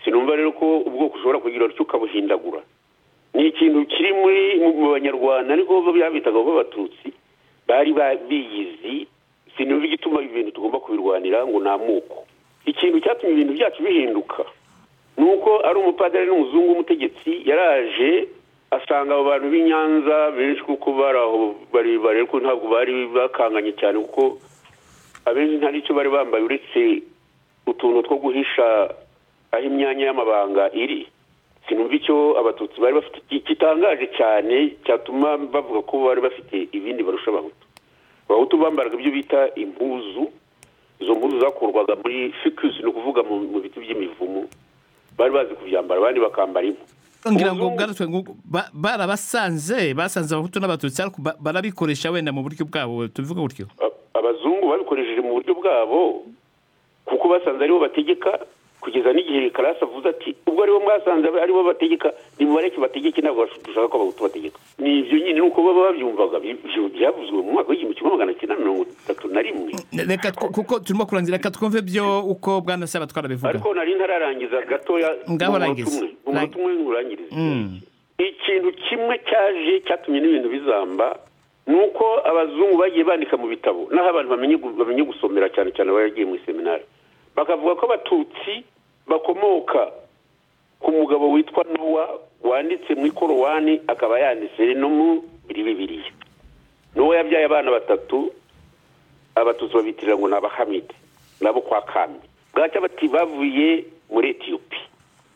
S4: sinumva rero ko ubwoko ushobora kugira utyo ukabuhindagura ni ikintu kiri muri mu banyarwanda ariko byabitaga abatutsi bari biyizi sinumva igituma ibintu tugomba kubirwanira ngo ni amoko ikintu cyatumye ibintu byacu bihinduka ni uko ari umupadari n'umuzungu w'umutegetsi yaraje asanga abo bantu b'i nyanza benshi kuko bari aho barebare ariko ntabwo bari bakanganye cyane kuko abenshi nta n'icyo bari bambaye uretse utuntu two guhisha aho imyanya y'amabanga iri sinumva icyo abatutsi bari bafite kitangaje cyane cyatuma bavuga ko bari bafite ibindi barusha abahutu abahutu bambaraga ibyo bita impuzu izo mpuzu zakurwaga muri fikusi ni ukuvuga mu biti by'imivumu bari bazi kubyambara abandi bakambara impu
S5: ngira ngo ubwarutwe barabasanze basanze abahutu n'abatutsi ariko barabikoresha wenda mu buryo bwabo tubivuga gutyo
S4: abazungu babikoresheje mu buryo bwabo kuko basanze aribo bategeka kugeza n'igihe karasi avuze ati ubwo aribo mwasanze aribo bategeka nimubareke bategeke ntabwo dushaka ko abahutu bategeka ni ibyo nyine nuko baba babyumvaga byavuzwe mu mwaka w'igihumbi kimwe magana cyenda mirongo itatu na rimwe
S5: reka tw- kuko turimo kurangira reka twumve byo uko bwana saba twarabivuga
S4: ariko nari ntararangiza gatoya
S5: Ngaho
S4: umunota
S5: rangiza.
S4: umwe umunota umwe ngurangiriza
S5: Mm.
S4: ikintu kimwe cyaje cyatumye n'ibintu bizamba ni uko abazungu bagiye bandika mu bitabo naho abantu bamenye gu- bamenye gusomera cyane cyane abagiye mu iseminari bakavuga ko abatutsi bakomoka ku mugabo witwa nowa wanditse mu ikorowani akaba yanditse no mu biri bibiriya nowa yabyaye abana batatu abatutsi babitirira ngo ni abahamide nabo kwa kambi bwacya bati bavuye muri etiyopi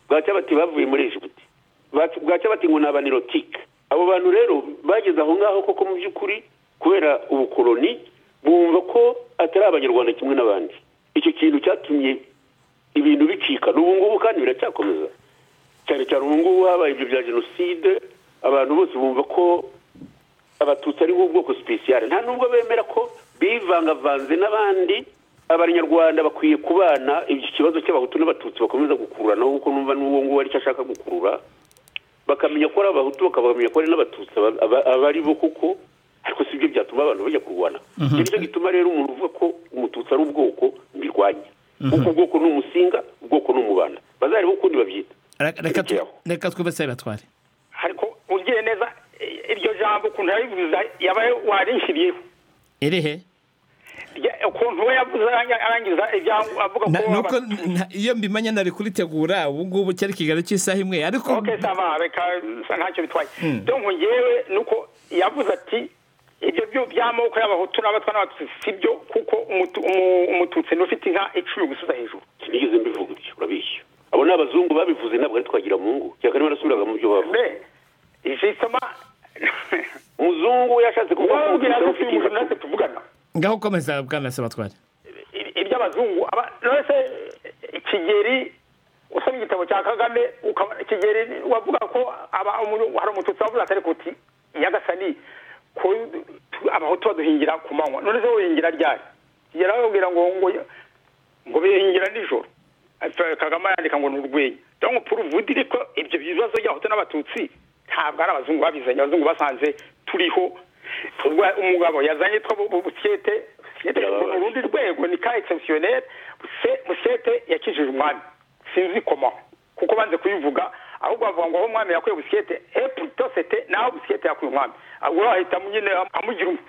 S4: bwacya bati bavuye muri egiputi Bwac- bwacya bati ngo ni abanirotike abo bantu rero bageze aho ngaho koko mu by'ukuri kubera ubukoloni bumva ko atari abanyarwanda kimwe n'abandi icyo kintu cyatumye ibintu bicika n'ubu ngubu kandi biracyakomeza cyane cyane ubu ngubu habaye ibyo bya jenoside abantu bose bumva ko abatutsi ari ubwoko sipesiyare nta nubwo bemera ko bivangavanze n'abandi abanyarwanda bakwiye kubana iki kibazo cy'abahutu n'abatutsi bakomeza gukururanaho kuko numva n'uwo nguwo aricyo ashaka gukurura bakamenya ko ari abahutu bakamenya ko ari n'abatutsi aba- aba- aba ari bo kuko ariko si byo byatuma abantu bajya kurwana nicyo gituma rero umuntu uvuga ko umututsi ari ubwoko mbirwanya kuko ubwoko ni umusinga ubwoko ni umubanda bazareba ukundi babyita
S5: Reka- reka tw-
S4: Biteho.
S5: reka twumve saba batware
S3: ariko ugiye neza i- iryo jambo ukuntu yarivuze yaba warinshiriyeho
S5: irihe
S3: Rya- ukuntu we yavuze arang- arangiza ibyangu avuga ko
S5: Na- nuko
S3: aba-
S5: nta- iyo mbimanye nari kuritegura ubu ngubu cyari ikiganiro cy'isaha imwe ariko
S3: ok sava reka sa ntacyo bitwaye donc ngewe nuko yavuze ati ibyo byo by'amoko y'abahutu n'abatwa n'abatutsi si byo kuko umutu- umu- umututsi ni ufite inka icumi gusubiza hejuru
S4: sinigeze mbivuga ibyo urabishya abo ni abazungu babivuze ntabwo ari twagira mu ngo cyangwa niba nasubiraga mu byo bavuga
S3: mbe jisoma
S4: umuzungu yashatse kuvuga ko
S3: wabwira ko
S4: umuzungu ufite
S3: umuntu natwe
S4: ikibazo
S3: tuvugana
S5: ngaho ukomeza bwana sebatware
S3: I- iby'abazungu aba- nonese kigeri usoma igitabo cya kagame ukaba- kigeri wavuga ko aba- umuntu- hari umututsi wavuze atari kuti nyagasani ko tu- abaho tuba duhingira ku manywa none se wohingira ryari kigeri ababwira ngo ngo ngo bihingira nijoro Ati- kagame yandika ngo ni urwenya donc pour vous dire ko ibyo bibazo by'abahutu n'abatutsi ntabwo ari abazungu babizanye abazungu basanze turiho ubwo umugabo yazanye two bu- bu- busyete busyete mu
S4: Birababaje.
S3: rundi rwego ni ka exceptionnel Buse- busyete yakijije umwami sinzi koma kuko banze kuyivuga ahubwo bavuga ngo aho umwami yakuye busyete e plutôt c'était naho busyete yakuye umwami ahubwo bahita nyine amugira um-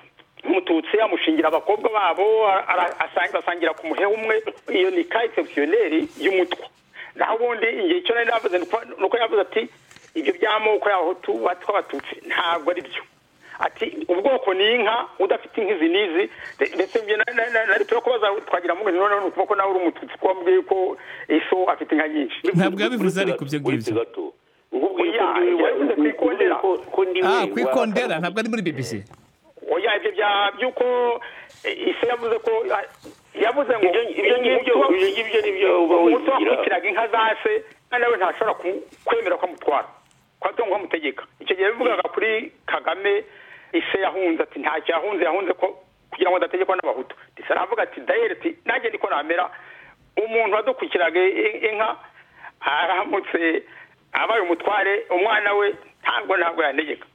S3: umututsi amushingira abakobwa babo ara- ara- asang- basangira ku muhe umwe iyo ni ka exceptionnel y'umutwa naho ubundi igihe cyo nari navuze nuko- nuko yavuze ati ibyo by'amoko y'abahutu tw'abatutsi ntabwo ari byo ati ubwoko ni inka udafite inka izi n'izi nde- ndetse njye na- na- na- nari turi kubaza twagira ngo noneho ni ukuboko nawe uri umututsi kuko wambwiye ko iso afite inka nyinshi
S5: ntabwo yabivuze ariko ibyo ngibyo
S4: Uretse gato Ngubwiye ko
S3: Oya,
S4: ndiwe-
S3: yabivuze ku ikondera.
S4: ko- ko ndiwe
S5: ah
S4: wa-
S5: ku ikondera ntabwo ari muri bbc
S3: oya ibyo bya by'uko eh, iso yavuze ko ah, yavuze ngo
S4: Ibyo- ibyo ngibyo
S3: umutu wa-
S4: ibyo ngibyo nibyo uba
S3: umuto
S4: wigira
S3: wakurikiraga inka za se kandi nawe ntashobora ku- kwemera ko amutwara kwa tungo amutegeka icyo gihe bivugaga kuri kagame ise yahunze ati ntacyo yahunze yahunze ko kugira ngo adategekwa n'abahutu ndetse aravuga ati dayeri ati nanjye niko namera umuntu wadukurikiraga i- inka aramutse abaye umutware umwana we ntabwo ntabwo yanegeka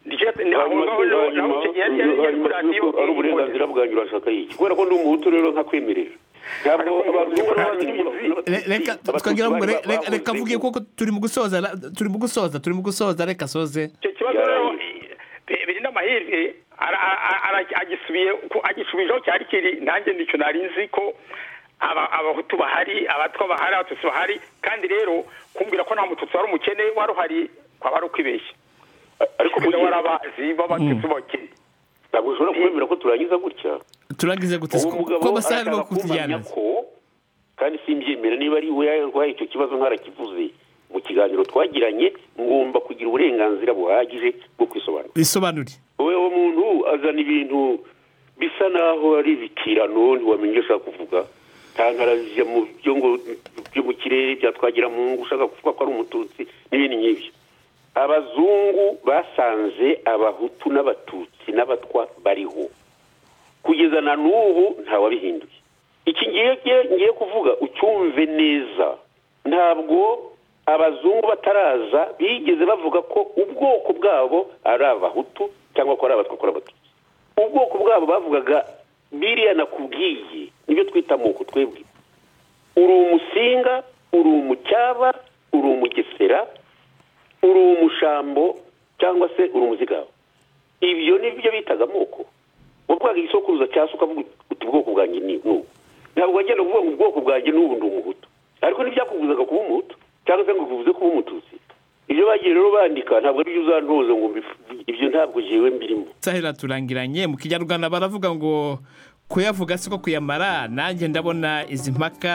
S3: nicyo
S4: hanyuma se
S3: naho
S4: hanyuma
S3: naho icyo gihe yari yari yari kuri
S4: hanyuma se
S3: radiyo
S4: ko ari uburenganzira bwanyu urashaka yiki kubera ko ndi umuhutu rero nkakwemerera ntabwo abazungu n'abatutsi-
S5: Re- reka
S4: abatutsi
S5: twagira ngo
S4: bari
S5: re- re-
S4: babuze
S5: reka mvuge
S4: ingo.
S5: kuko turi mu gusoza la- turi mu gusoza turi mu gusoza reka soze
S3: icyo kibazo
S4: Yaraye.
S3: rero bi- birinda amahirwe ara- ara- ara- agisubiye ku- agisubijeho cyari kiri nanjye nicyo nari nzi ko aba- abahutu bahari abatwa bahari abatutsi bahari kandi rero kumbwira ko nta mututsi wari umukene wari uhari kwaba ari ukwibeshya
S4: ariko
S3: kuko
S4: mugihe-
S3: wari abazi b'abatutsi bakene
S4: ntabwo ushobora kwemera ko turangiza gutya
S5: turangize gute
S4: uwo
S5: ko
S4: mugabo
S5: amasaha arimo
S4: arashaka kumenya
S5: kutujyana
S4: ko kandi simbyemera niba ari we yarwaye icyo kibazo nkarakivuze mu kiganiro twagiranye ngomba kugira uburenganzira buhagije bwo kwisobanura
S5: bisobanure
S4: wowe uwo muntu azana ibintu bisa naho ari ibikirano ntiwamenya icyo ushaka kuvuga tantarajya mu byo ngo byo mu kirere byatwagira mu ngo ushaka kuvuga ko ari umututsi n'ibindi nk'ibyo abazungu basanze abahutu n'abatutsi n'abatwa bariho kugeza na n'ubu ntawabihinduye iki ngiye ngiye- ngiye kuvuga ucyumve neza ntabwo abazungu bataraza bigeze bavuga ko ubwoko bwabo ari abahutu cyangwa ko ari abatwa ko ari abatutsi ubwoko bwabo bavugaga biriya nakubwiye nibyo twita amoko twebwe uri umusinga uri umucyaba uri umugesera uri umushambo cyangwa se uri umuzigaba ibyo ni byo bitaga amoko wavugaga igisokuruza cya se ukavuga uti ubwoko bwanjye ni ni ubu ntabwo wagenda uvuga ngo ubwoko bwanjye n'ubu ndi umuhutu ariko ntibyakubuzaga kuba umuhutu cyangwa se ngo kuvuze kuba umututsi ibyo bagiye rero bandika ntabwo ari byo uzantoza ngo mbifu- ibyo ntabwo jewe mbirimo
S5: sahera turangiranye mu kinyarwanda baravuga ngo kuyavuga siko kuyamara nanjye ndabona izi mpaka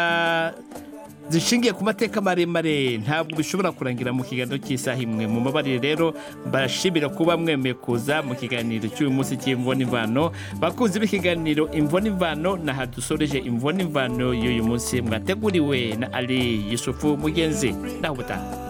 S5: zishingiye ku mateka maremare ntabwo bishobora kurangira mu kiganiro cy'isaha imwe mu mabarire rero barashimira kuba mwemeye kuza mu kiganiro cy'uyu munsi cy'imvonimvano bakunzi b'ikiganiro imvonimvano naha dusoreje imvonimvano y'uyu munsi mwateguriwe na ali yusufu mugenzi naho ubutaha